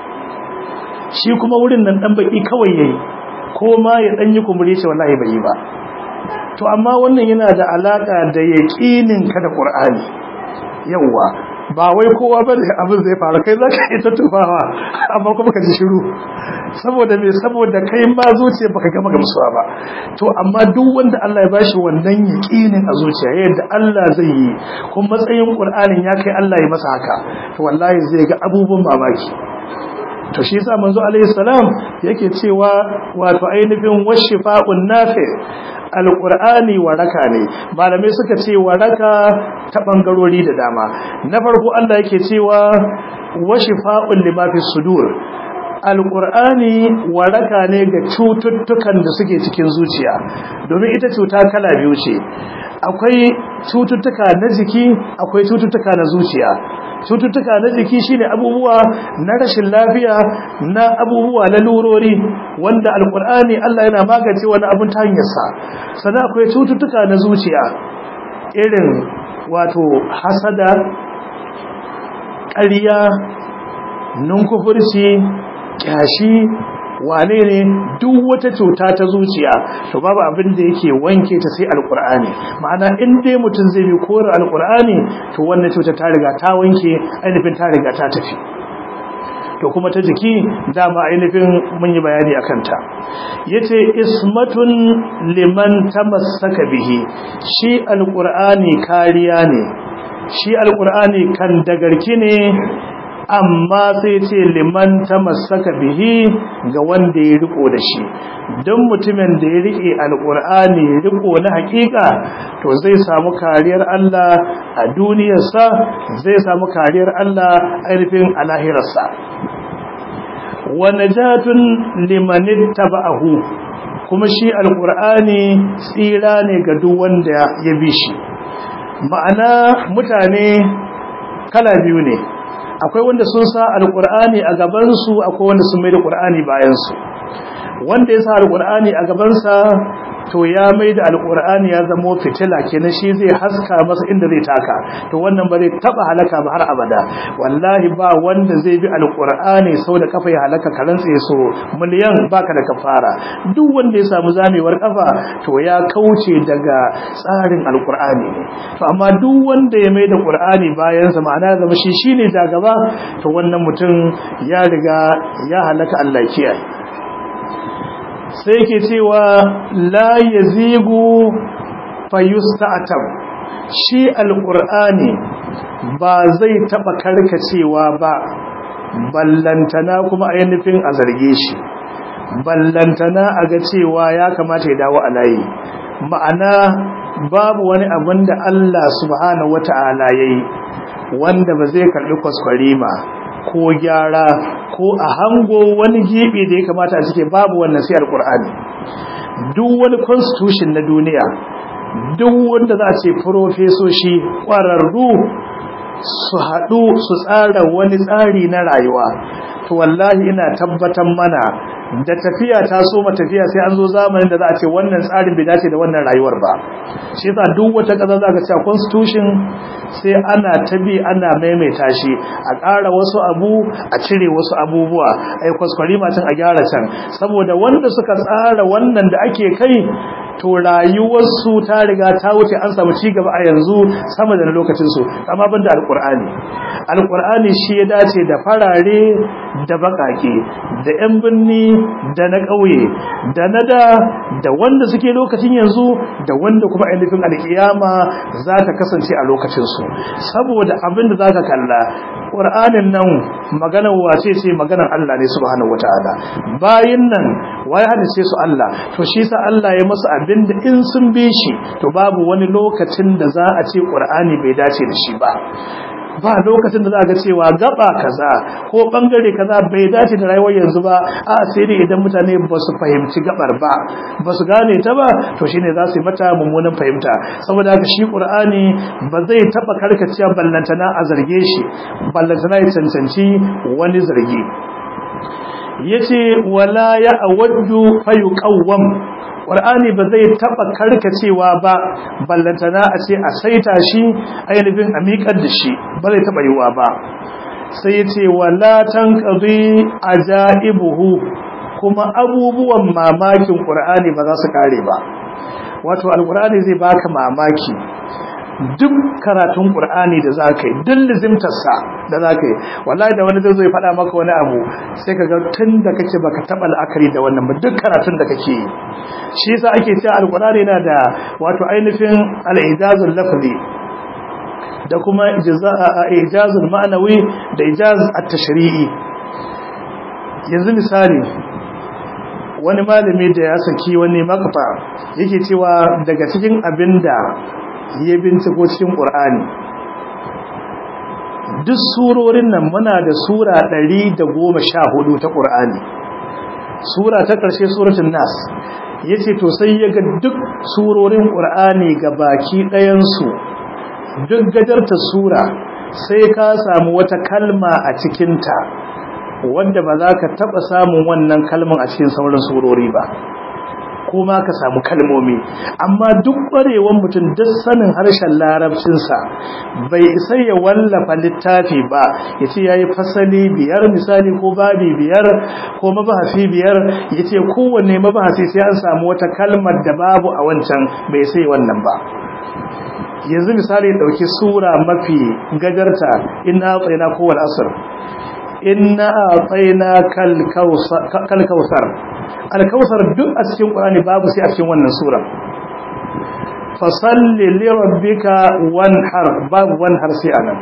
Speaker 1: shi kuma wurin nan dan baki kawai yayi ko ma ya dan yi kumbure ce wallahi bai yi ba to amma wannan yana da alaka da yaqinin ka da Qur'ani yawa ba wai kowa ba da abin zai faru kai zaka yi ta tufawa amma kuma ka ji shiru saboda me saboda kai ma zuciya baka gama gamsuwa ba to amma duk wanda Allah ya bashi wannan yaqinin a zuciya yadda Allah zai yi kuma matsayin Qur'anin ya kai Allah ya masa haka to wallahi zai ga abubuwan mamaki to shi yasa manzo alaihi salam yake cewa wato ainihin washifa'un nafi alqur'ani waraka ne malamai suka ce waraka ta bangarori da dama na farko Allah yake cewa washifa'un lima fi sudur alƙur'ani waraka ne ga cututtukan da suke cikin zuciya domin ita cuta kala biyu ce akwai cututtuka na jiki akwai cututtuka na zuciya cututtuka na jiki shine abubuwa na rashin lafiya na abubuwa na lurori wanda alƙur'ani Allah yana magance wani abun ta hanyarsa sannan akwai cututtuka na zuciya irin wato hasada ƙarya nunkufurci kyashi wane ne duk wata cuta ta zuciya to babu abin da yake wanke ta sai alkur'ani ma'ana in dai mutum zai bi kore alkur'ani to wannan cuta ta riga ta wanke ainihin ta riga ta tafi to kuma ta jiki dama ainihin mun yi bayani akan ta yace ismatun liman tamassaka bihi shi alqur'ani kariya ne shi alqur'ani kan dagarki ne amma sai ce liman tamassaka bihi ga wanda ya riko da shi don mutumin da ya rike alqur'ani riko na hakika to zai samu kariyar Allah a duniyarsa zai samu kariyar Allah ainihin a lahirarsa wa najatun liman ittaba'ahu kuma shi alqur'ani tsira ne ga duk wanda ya bi shi ma'ana mutane kala biyu ne akwai wanda sun sa alqur'ani a gaban su akwai wanda sun mai da qur'ani bayan su wanda ya sa alqur'ani a gaban sa to ya mai da alqur'ani ya zama fitila kenan shi zai haska masa inda zai taka to wannan ba zai taba halaka ba har abada wallahi ba wanda zai bi alqur'ani sau da kafa ya halaka karan tsaye so miliyan baka da kafara duk wanda ya samu zamewar kafa to ya kauce daga tsarin alqur'ani ne to amma duk wanda ya mai da qur'ani bayan sa ma'ana zama shi shine jagaba to wannan mutum ya riga ya halaka Allah kiyaye sai ke cewa la yazigu fayusta'tab shi alqur'ani ba zai taba karkacewa ba ballantana kuma ainihin a zarge shi ballantana a ga cewa ya kamata ya dawo a layi ma'ana babu wani abin da Allah subhanahu wata'ala yayi wanda ba zai karbi kwaskwarima ko gyara ko a hango wani gibi da ya kamata a cike babu wannan sai alkur'ani duk wani constitution na duniya duk wanda za a ce profesoshi ƙwararru su haɗu su tsara wani tsari na rayuwa to wallahi ina tabbatar mana da tafiya ta so ma tafiya sai an zo zamanin da za a ce wannan tsarin bai dace da wannan rayuwar ba shi yasa duk wata ƙasa za ka ce constitution sai ana tabi ana maimaita shi a ƙara wasu abu a cire wasu abubuwa ai kwaskwari matan a gyara can saboda wanda suka tsara wannan da ake kai to rayuwarsu ta riga ta wuce an samu ci gaba a yanzu sama da lokacin su amma banda alqur'ani alqur'ani shi ya dace da farare da bakake da yan binni da na ƙauye da na da da wanda suke lokacin yanzu da wanda kuma ainihin alkiyama za ta kasance a lokacin su saboda abin da zaka kalla qur'anin nan maganar wace ce maganar Allah ne subhanahu wataala bayin nan waye hadace su Allah to shi sa Allah ya masa abinda in sun bi shi to babu wani lokacin da za a ce qur'ani bai dace da shi ba ba lokacin da za ga cewa gaba kaza ko bangare kaza bai dace da rayuwar yanzu ba a sai dai idan mutane ba su fahimci gabar ba ba su gane ta ba to shine za su yi mata mummunan fahimta saboda haka shi qur'ani ba zai taba karkacewa ballantana a zarge shi ballantana ya cancanci wani zargi yace wala ya awaddu fayuqawwam Qur'ani ba zai taba karkacewa ba ballantana a ce a saita shi ainihin a miƙar da shi ba zai taba yiwa ba sai yace wala tanqadi ajaibuhu kuma abubuwan mamakin Qur'ani ba za su kare ba wato alqur'ani zai baka mamaki duk karatun Qur'ani da zaka yi duk lizimtarsa da zaka yi wallahi da wani zai faɗa maka wani abu sai ka ga tun da kake baka taɓa la'akari da wannan ba duk karatun da kake yi shi yasa ake cewa alqur'ani yana da wato ainihin al-ijazul lafzi da kuma ijazul ma'anawi da ijaz at-tashri'i yanzu misali wani malami da ya saki wani makfa yake cewa daga cikin abinda ya binciko cikin ƙur'ani duk surorin nan muna da sura ɗari da goma sha hudu ta ƙur'ani sura ta ƙarshe suratun nas ya ce to sai ya ga duk surorin ƙur'ani ga baki ɗayansu duk gajarta sura sai ka samu wata kalma a cikinta wanda ba za ka taɓa samun wannan kalman a cikin sauran surori ba ko ma ka samu kalmomi amma duk ƙwarewan mutum duk sanin harshen larabcinsa bai isa ya wallafa littafi ba ya ce ya yi fasali biyar misali ko babi biyar ko mabahasi biyar ya ce kowanne mabahasi sai an samu wata kalmar da babu a wancan bai sai wannan ba yanzu misali ɗauki sura mafi gajarta ina tsayina kowal asir inna a'tayna kal kawsar al kawsar duk a cikin qur'ani babu sai a cikin wannan sura fasalli li rabbika wanhar babu wanhar sai anan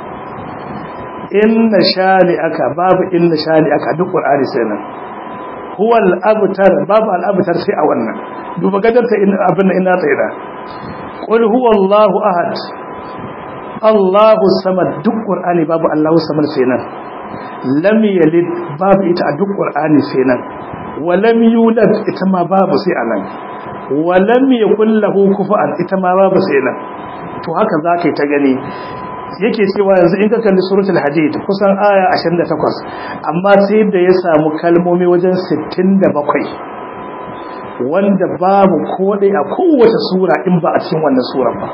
Speaker 1: inna shani'aka babu inna shani'aka duk qur'ani sai nan huwa al-abtar babu al-abtar sai a wannan duba gadarta in abin ina tsira qul huwa Allahu ahad Allahu samad duk qur'ani babu Allahu samad sai nan lam yalid babu ita a duk qur'ani sai nan wa lam yulad ita ma babu sai anan wa lam yakul lahu kufuwan ita ma babu sai nan to haka zakai ta gani yake cewa yanzu in ka kalli suratul hadid kusan aya 28 amma sai da ya samu kalmomi wajen 67 wanda babu kodai a kowace sura in ba a cikin wannan surar ba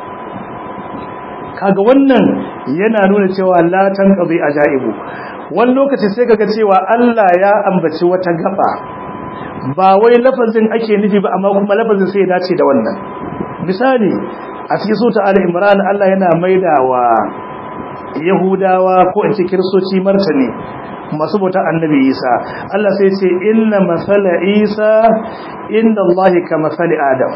Speaker 1: kaga wannan yana nuna cewa la tanqadi ajaibu wani lokaci sai kaga cewa Allah ya ambaci wata gaba ba wai lafazin ake nufi ba amma kuma lafazin sai ya dace da wannan misali a cikin sura al-imran Allah yana maidawa yahudawa ko in ce kiristoci martani masu bautar annabi isa Allah sai ce inna masala isa inda Allah ka masali adam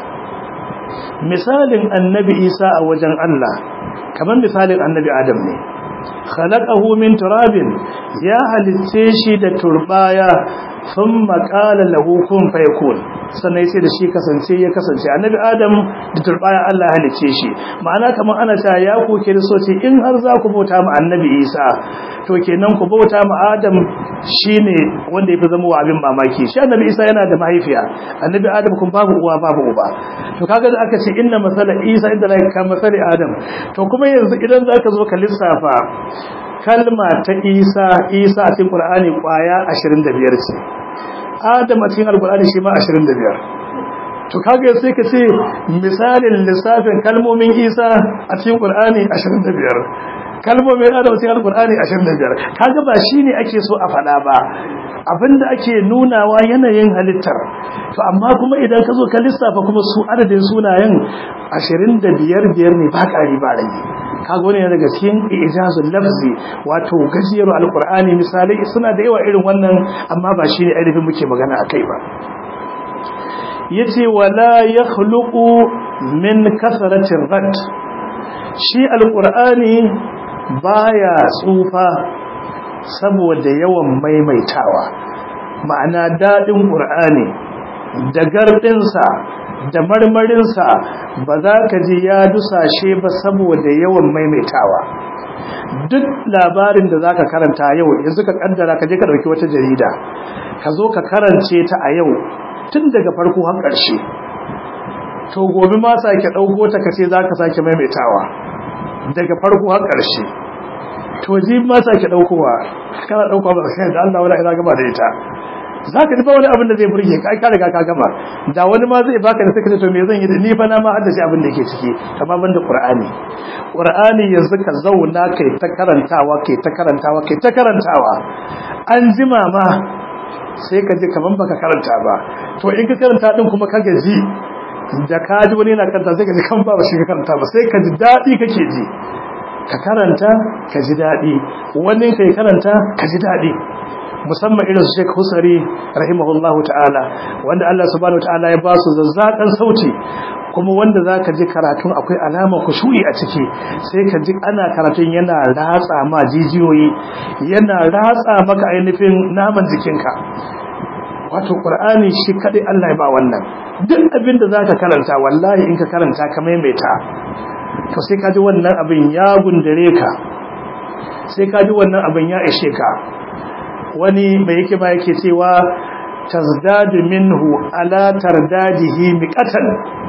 Speaker 1: misalin annabi isa a wajen Allah kamar misalin annabi adam ne khalaqahu min turabin ya halitce shi da turbaya thumma qala lahu kun fayakun sannan sai da shi kasance ya kasance annabi adam da turbaya Allah ya halice shi ma'ana kamar ana cewa ya ku kiristoci in har za ku bauta mu annabi Isa to kenan ku bauta mu Adam shine wanda yafi zama wa abin mamaki shi annabi Isa yana da mahaifiya annabi Adam kun babu uwa babu uba to kaga da aka ce inna masala Isa inda la ka masali Adam to kuma yanzu idan zaka zo ka lissafa kalma ta Isa Isa a cikin Qur'ani kwaya 25 ce Adam a cikin Al-Qur'ani shi ma 25 to kaga sai ka ce misalin lissafin kalmomin Isa a cikin Qur'ani 25 kalmomin Adam a cikin Al-Qur'ani 25 kaga ba shine ake so a faɗa ba abinda ake nunawa yanayin halittar to amma kuma idan ka zo ka lissafa kuma su adadin sunayen 25 biyar ne ba ƙari ba rage kaga wani daga cikin ijazul lafzi wato gajiyar alqur'ani misalai suna da yawa irin wannan amma ba shine ainihin muke magana akai ba yace wala yakhluqu min kasratir rad shi alqur'ani baya tsufa saboda yawan maimaitawa ma'ana dadin qur'ani da gardinsa da marmarinsa ba za ka ji ya dusashe ba saboda yawan maimaitawa duk labarin da za ka karanta yau yanzu ka kaddara ka je ka ɗauki wata jarida ka zo ka karance ta a yau tun daga farko har ƙarshe to gobe ma sake ɗauko ta ka ce za ka sake maimaitawa daga farko har ƙarshe to ji ma sake ɗaukowa kana ɗaukowa ba sai da Allah wala ina gaba da ita za ka ba wani abin da zai burge ka ka riga ka gama da wani ma zai baka da sai to me zan yi da ni fa na ma haddace abin da yake ciki amma ban da qur'ani qur'ani yanzu ka zauna kai ta karantawa kai ta karantawa kai ta karantawa an jima ma sai ka ji kaman baka karanta ba to in ka karanta din kuma ka gaji da ka ji wani yana karanta sai ka ji kan ba shi ka karanta ba sai ka ji dadi kake ji ka karanta ka ji dadi wani kai karanta ka ji dadi musamman irin su Sheikh Husari rahimahullahu ta'ala wanda Allah subhanahu ta'ala ya ba su zazzakan sauti kuma wanda zaka ji karatun akwai alama kushu'i a ciki sai ka ji ana karatun yana ratsa ma jijiyoyi yana ratsa maka ainihin naman jikinka wato Qur'ani shi kadai Allah ya ba wannan duk abin da zaka karanta wallahi in ka karanta ka maimaita to sai ka ji wannan abin ya gundare ka sai ka ji wannan abin ya ishe ka wani mai yake ba yake cewa tazdadu minhu ala tardadihi miqatan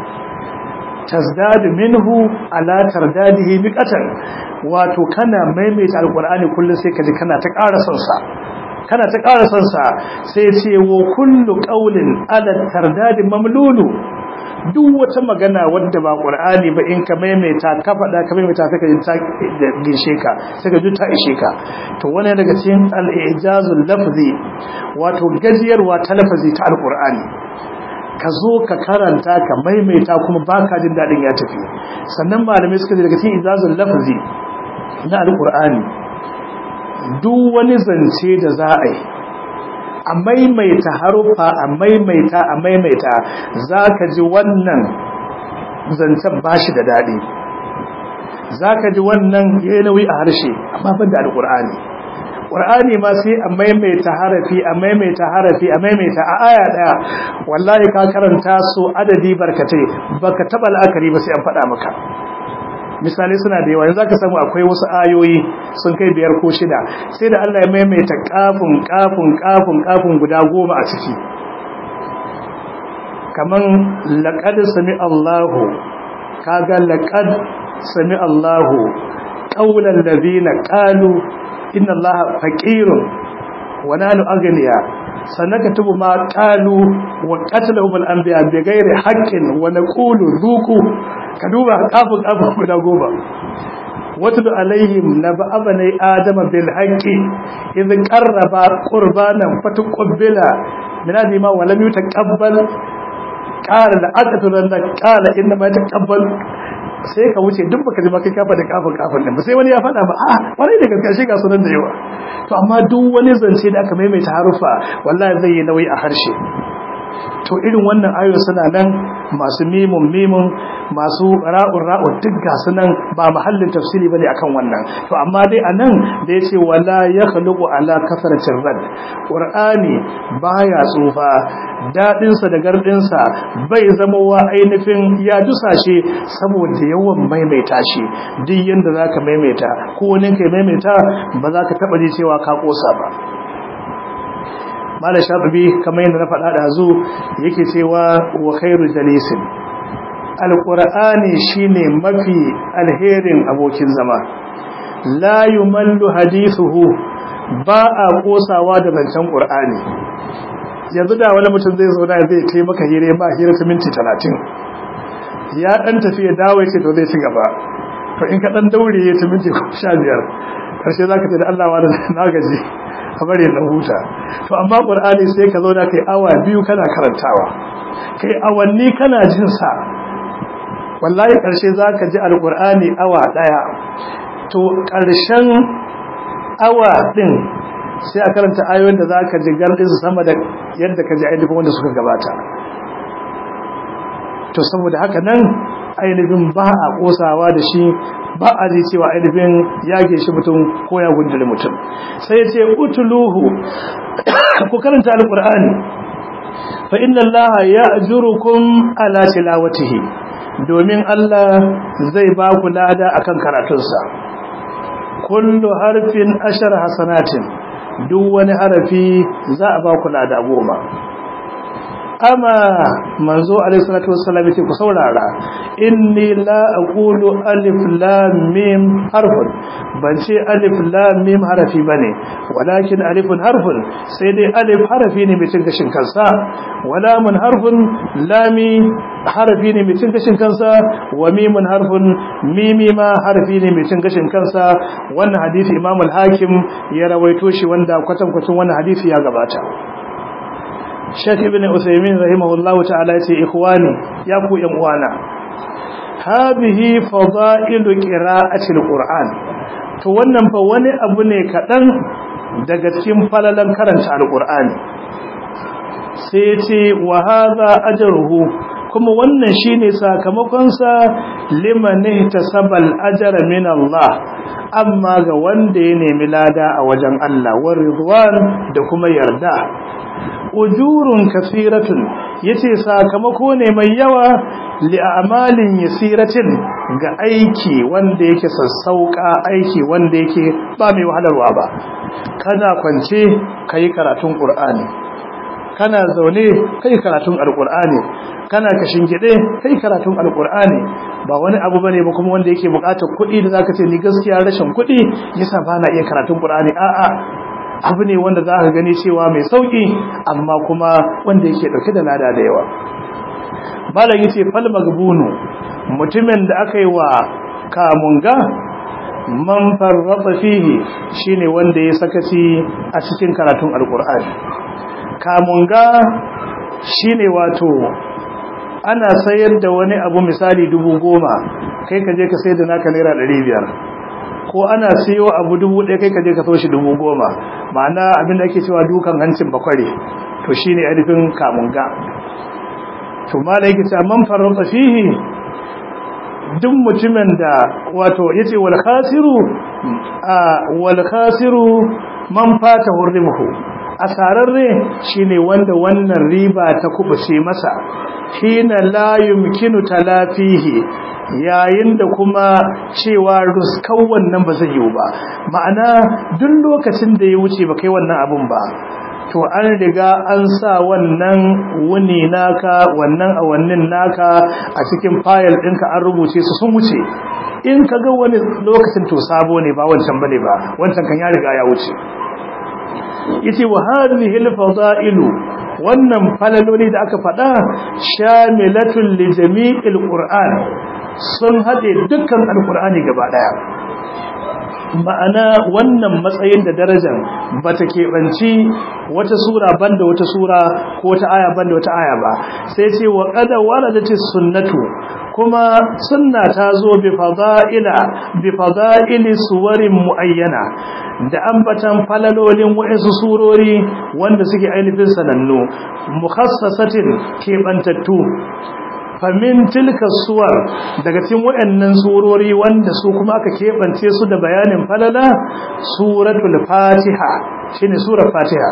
Speaker 1: tazdadu minhu ala tardadihi miqatan wato kana maimaita alqur'ani kullun sai kaji kana ta ƙara son sa kana ta ƙara son sa sai ce wa kullu qawlin ala tardadi mamlulu duk wata magana wadda ba qur'ani ba in ka maimaita ka faɗa ka maimaita sai ka ji ta gishe ka sai ka ji ta ishe ka to wannan daga cikin al-ijazul lafzi wato gajiyarwa ta lafazi ta al-qur'ani ka zo ka karanta ka maimaita kuma baka jin dadin ya tafi sannan malamai suka ce daga cikin ijazul lafzi na al-qur'ani duk wani zance da za a yi a maimaita harufa a maimaita a maimaita za ka ji wannan zancen ba shi da daɗi za ka ji wannan ya nauyi a harshe amma ban da alƙur'ani ƙur'ani ma sai a maimaita harafi a maimaita harafi a maimaita a aya ɗaya wallahi ka karanta su adadi barkatai baka taɓa la'akari ba sai an faɗa maka misali suna da yawa yanzu ka samu akwai wasu ayoyi sun kai biyar ko shida sai da Allah ya maimaita kafin kafin kafin kafin guda goma a ciki kaman laqad sami Allahu kaga laqad sami Allahu qawlan ladina qalu inna Allaha faqirun wa nanu aghniya sanakatubu ma qalu wa qatalahum al-anbiya bighairi haqqin wa naqulu dhuqu ka duba kafin kafin guda goma watlu alaihim naba abani adama bil haqqi idh qarraba qurbanan fatuqbila min adima wa lam yutaqabbal qala la aqtulanna qala inna ma taqabbal sai ka wuce duk baka ji ma kai kafa da kafin kafin din ba sai wani ya faɗa ba a wani da gaskiya shi ga sunan da yawa to amma duk wani zance da aka maimaita harufa wallahi zai yi nauyi a harshe to irin wannan ayoyi suna nan masu mimun mimun masu ra'un ra'un duk ga sunan ba mahallin tafsiri bane akan wannan to amma dai anan da yace wala yakhluqu ala kasratir rad qur'ani baya tsufa dadin sa da gardin sa bai zama wa ainihin ya dusashe saboda yawan maimaita shi duk yanda zaka maimaita ko wani kai maimaita ba za ka taba ji cewa ka kosa ba malam shafi'i kamar yadda na faɗa da zu yake cewa wa khairu jalisin alqur'ani shine mafi alherin abokin zama la yumallu hadithuhu ba a kosawa da zancen qur'ani yanzu da wani mutum zai zo da zai kai maka hire ba hira ta minti 30 ya dan tafi ya dawo yake to zai ci gaba to in ka dan daure ya ta minti 15 karshe zaka ce da Allah wa na gaji a bari na huta to amma qur'ani sai ka zo da kai awa biyu kana karantawa kai awanni kana jin sa wallahi karshe zaka ji alqur'ani awa daya to karshen awa din sai a karanta ayoyin da zaka ji gardin su sama da yadda ka ji ainihin wanda suka gabata to saboda haka nan ainihin ba a kosawa da shi ba a ji cewa ainihin yage shi mutum ko ya gundule mutum sai ya ce utuluhu ku karanta alqur'ani fa inna allaha ya'jurukum ala tilawatihi domin Allah zai ba ku lada akan karatunsa kullu harfin ashar hasanatin duk wani harafi za a ba ku lada goma amma manzo alaihi salatu wassalam yace ku saurara inni la aqulu alif lam mim harfun ban ce alif lam mim harafi bane walakin alifun harfun sai dai alif harafi ne mai cin gashin kansa wala mun harfun lami harafi ne mai cin gashin kansa wa mimun harfun mimi ma harafi ne mai cin gashin kansa wannan hadisi imam al-hakim ya rawaito shi wanda kwatankwacin wannan hadisi ya gabata Sheikh Ibn Uthaymeen rahimahullahu ta'ala yace ikhwani ya ku yan uwana hadhihi fadailu qira'ati al-Qur'an to wannan fa wani abu ne kadan daga cikin falalan karanta al-Qur'ani sai yace wa hadha ajruhu kuma wannan shine sakamakon sa liman ihtasabal ajra min Allah amma ga wanda ya nemi lada a wajen Allah wa ridwan da kuma yarda ujurun kasiratun yace sakamako ne mai yawa li a'malin yasiratin ga aiki wanda yake sassauka aiki wanda yake ba mai wahalarwa ba kana kwance kai karatun qur'ani kana zaune kai karatun alqur'ani kana kashin gide kai karatun alqur'ani ba wani abu bane ba kuma wanda yake bukatar kuɗi da zaka ce ni gaskiya rashin kuɗi yasa bana iya karatun qur'ani a'a abu ne wanda za ka gani cewa mai sauƙi amma kuma wanda yake ɗauke da lada da yawa malam yace fal magbunu mutumin da aka yi wa kamunga man farrata fihi shine wanda ya sakaci a cikin karatun alqur'ani kamunga shine wato ana sayar da wani abu misali dubu goma kai ka je ka sayar da naka naira ɗari biyar ko ana siyo abu dubu ɗaya kai ka je ka so shi dubu goma ma'ana abin da ake cewa dukan hancin bakware to shine ainihin kamunga to malai yake cewa man farrata fihi duk mutumin da wato yace wal khasiru wal khasiru man fata hurrimuhu asararre shine wanda wannan riba ta kubuce masa hina la yumkinu talafihi yayin da kuma cewa ruskau wannan ba zai yiwu ba ma'ana duk lokacin da ya wuce ba kai wannan abun ba to an riga an sa wannan wuni naka wannan awannin naka a cikin fayil ɗinka an rubuce su sun wuce in ka ga wani lokacin to sabo ne ba wancan bane ba wancan kan ya riga ya wuce yace wa hadhihi al-fada'ilu wannan falaloli da aka faɗa shamilatul li jami'il qur'an sun haɗe dukkan alqur'ani gaba daya ma'ana wannan matsayin da darajar bata keɓanci wata sura banda wata sura ko wata aya banda wata aya ba sai ce wa qad waradati sunnatu kuma sunna ta zo bi fada'ila bi fada'ili suwarin muayyana da ambatan falalolin wa'insu surori wanda suke ainihin sanannu mukhassasatin kebantattu famin tilka suwar daga cikin waɗannan surori wanda su kuma aka keɓance su da bayanin falala suratul fatiha shine surar fatiha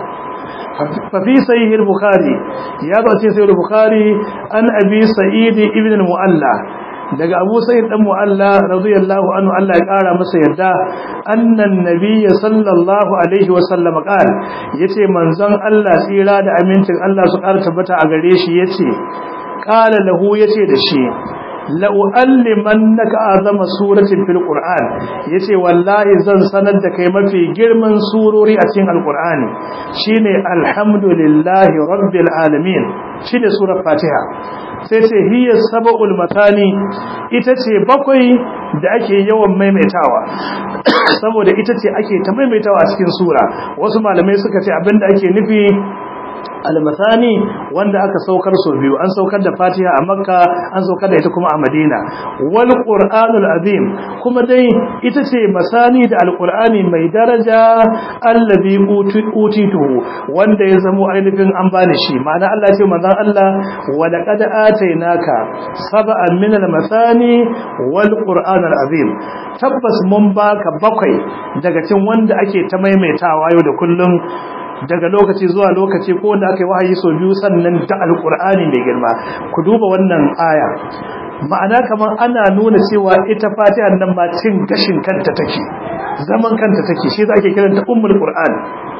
Speaker 1: fafi sahih al-bukhari ya zo cikin sahih al-bukhari an abi sa'id ibn al-mu'alla daga abu sa'id dan mu'alla radiyallahu anhu Allah ya kara masa yarda annan nabiy sallallahu alaihi wa sallam qala yace manzon Allah tsira da amincin Allah su kara tabbata a gare shi yace qala lahu yace da shi la'u'allimannaka azama suratin fil qur'an yace wallahi zan sanar da kai mafi girman surori a cikin alqur'ani shine alhamdulillahi rabbil alamin shine surar fatiha sai ce hiya sab'ul matani ita ce bakwai da ake yawan maimaitawa saboda ita ce ake ta maimaitawa a cikin sura wasu malamai suka ce abinda ake nufi almasani wanda aka saukar so biyu an saukar da fatiha a makka an saukar da ita kuma a madina wal qur'anul azim kuma dai ita ce masani da alqur'ani mai daraja allazi utituhu wanda ya zamo ainihin an bani shi ma'ana Allah ce manzon Allah wa laqad atainaka sab'an min almasani wal qur'anul azim tabbas mun baka bakwai daga cikin wanda ake ta maimaitawa yau da kullum daga lokaci zuwa lokaci ko wanda aka yi wahayi sau biyu sannan da alkur'ani mai girma ku duba wannan aya ma'ana kamar ana nuna cewa ita fatiha nan ma cin gashin kanta take zaman kanta take shi za ake kiranta ummul qur'an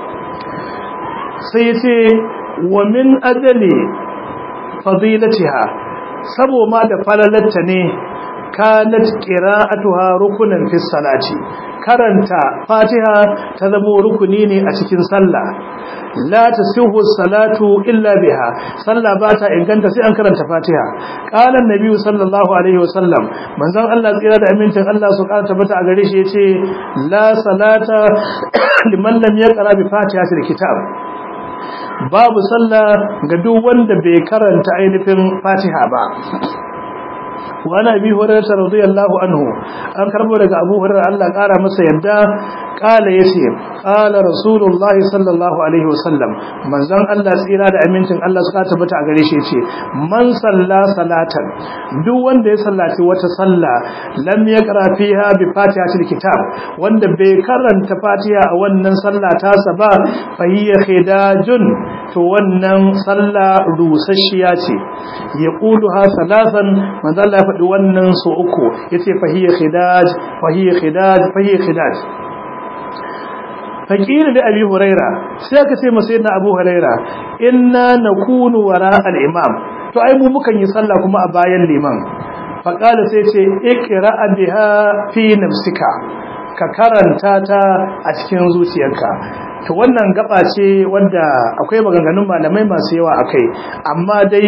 Speaker 1: sai yace wa min ajali fadilatiha sabo ma da falalatta ne kanat qira'atuha rukunan fi salati karanta fatiha ta zama rukuni ne a cikin sallah la tasihu salatu illa biha sallah ba ta inganta sai an karanta fatiha qala annabi sallallahu alaihi wasallam manzon Allah tsira da amincin Allah su karanta bata a gare shi yace la salata liman lam yaqra bi fatihatil kitab babu sallah ga duk wanda bai karanta ainihin fatiha ba وعن أبي هريرة رضي الله عنه أن كربو لك أبو هريرة الله قال مسا يدى قال يسير قال رسول الله صلى الله عليه وسلم من زن الله سيرا دا أمينتن الله سكاة بتا أغريش يتي من صلى صلاة دو وند يصلى وتصلى لم يقرأ فيها بفاتحة الكتاب وند بيكرن تفاتحة ونن صلى تاسبا فهي خداج to wannan sallah rusasshiya ce ya ha salasan manzo Allah ya faɗi wannan so uku yace fahiya khidaj fahiya khidaj fahiya khidaj fakiri da abi huraira sai aka ce masa yana abu huraira inna nakunu wara al-imam to ai mu mukan yi sallah kuma a bayan liman faqala sai ce iqra biha fi nafsika ka karanta ta a cikin zuciyarka to wannan gaba ce wanda akwai maganganun malamai masu yawa akai amma dai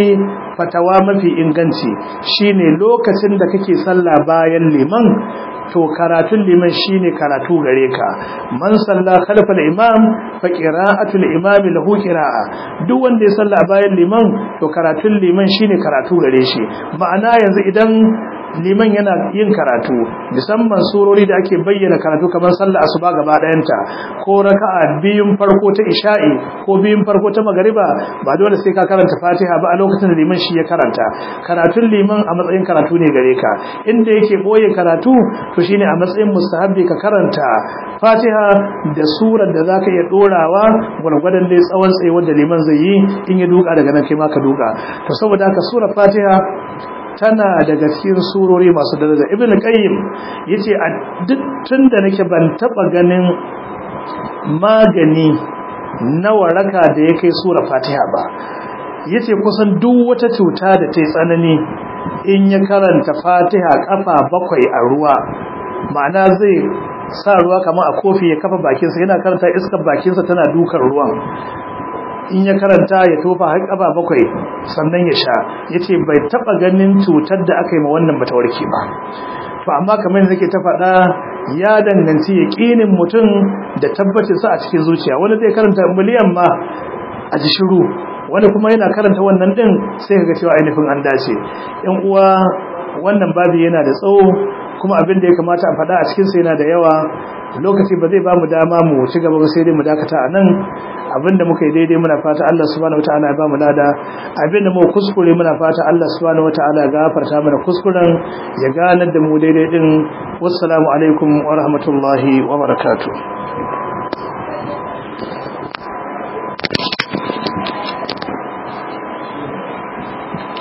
Speaker 1: fatawa mafi inganci shine lokacin da kake sallah bayan liman to karatun liman shine karatu gare ka man salla khalfal imam fa qira'atul imam lahu qira'a duk wanda ya salla bayan liman to karatun liman shine karatu gare shi ma'ana yanzu idan liman yana yin karatu musamman surori da ake bayyana karatu kamar sallar asuba gaba ɗayanta ko raka'a biyun farko ta isha'i ko biyun farko ta magariba ba dole sai ka karanta fatiha ba a lokacin da liman shi ya karanta karatun liman a matsayin karatu ne gare ka inda yake boye karatu to shine a matsayin mustahabbi ka karanta fatiha da surar da zaka iya dorawa gwargwadon dai tsawon tsayuwar da liman zai yi in ya duka daga nan kai ma ka duka to saboda haka surar fatiha tana daga cikin surori masu daraja ibn qayyim yace a duk tunda nake ban taba ganin magani na waraka da yake sura fatiha ba yace kusan duk wata cuta da ta tsanani in ya karanta fatiha kafa bakwai a ruwa ma'ana zai sa ruwa kamar a kofi ya kafa bakinsa yana karanta iskar bakinsa tana dukan ruwan in ya karanta ya tofa har kaba bakwai sannan ya sha yace bai taba ganin cutar da aka yi ma wannan bata warke ba to amma kamar yadda nake ta faɗa ya danganci yaqinin mutum da tabbacin sa a cikin zuciya wani zai karanta miliyan ma a ji shiru wani kuma yana karanta wannan din sai kaga cewa ainihin an dace yan uwa wannan babu yana da tsawo kuma abin da ya kamata a faɗa a cikin sa yana da yawa lokaci ba zai ba mu dama mu ci gaba ba sai dai mu dakata a nan abinda muka yi daidai muna fata Allah subhanahu wataala ya ba mu lada abinda mu kuskure muna fata Allah subhanahu wataala ya gafarta mana kuskuren ya ganar da mu daidai din wassalamu alaikum wa rahmatullahi wa barakatuh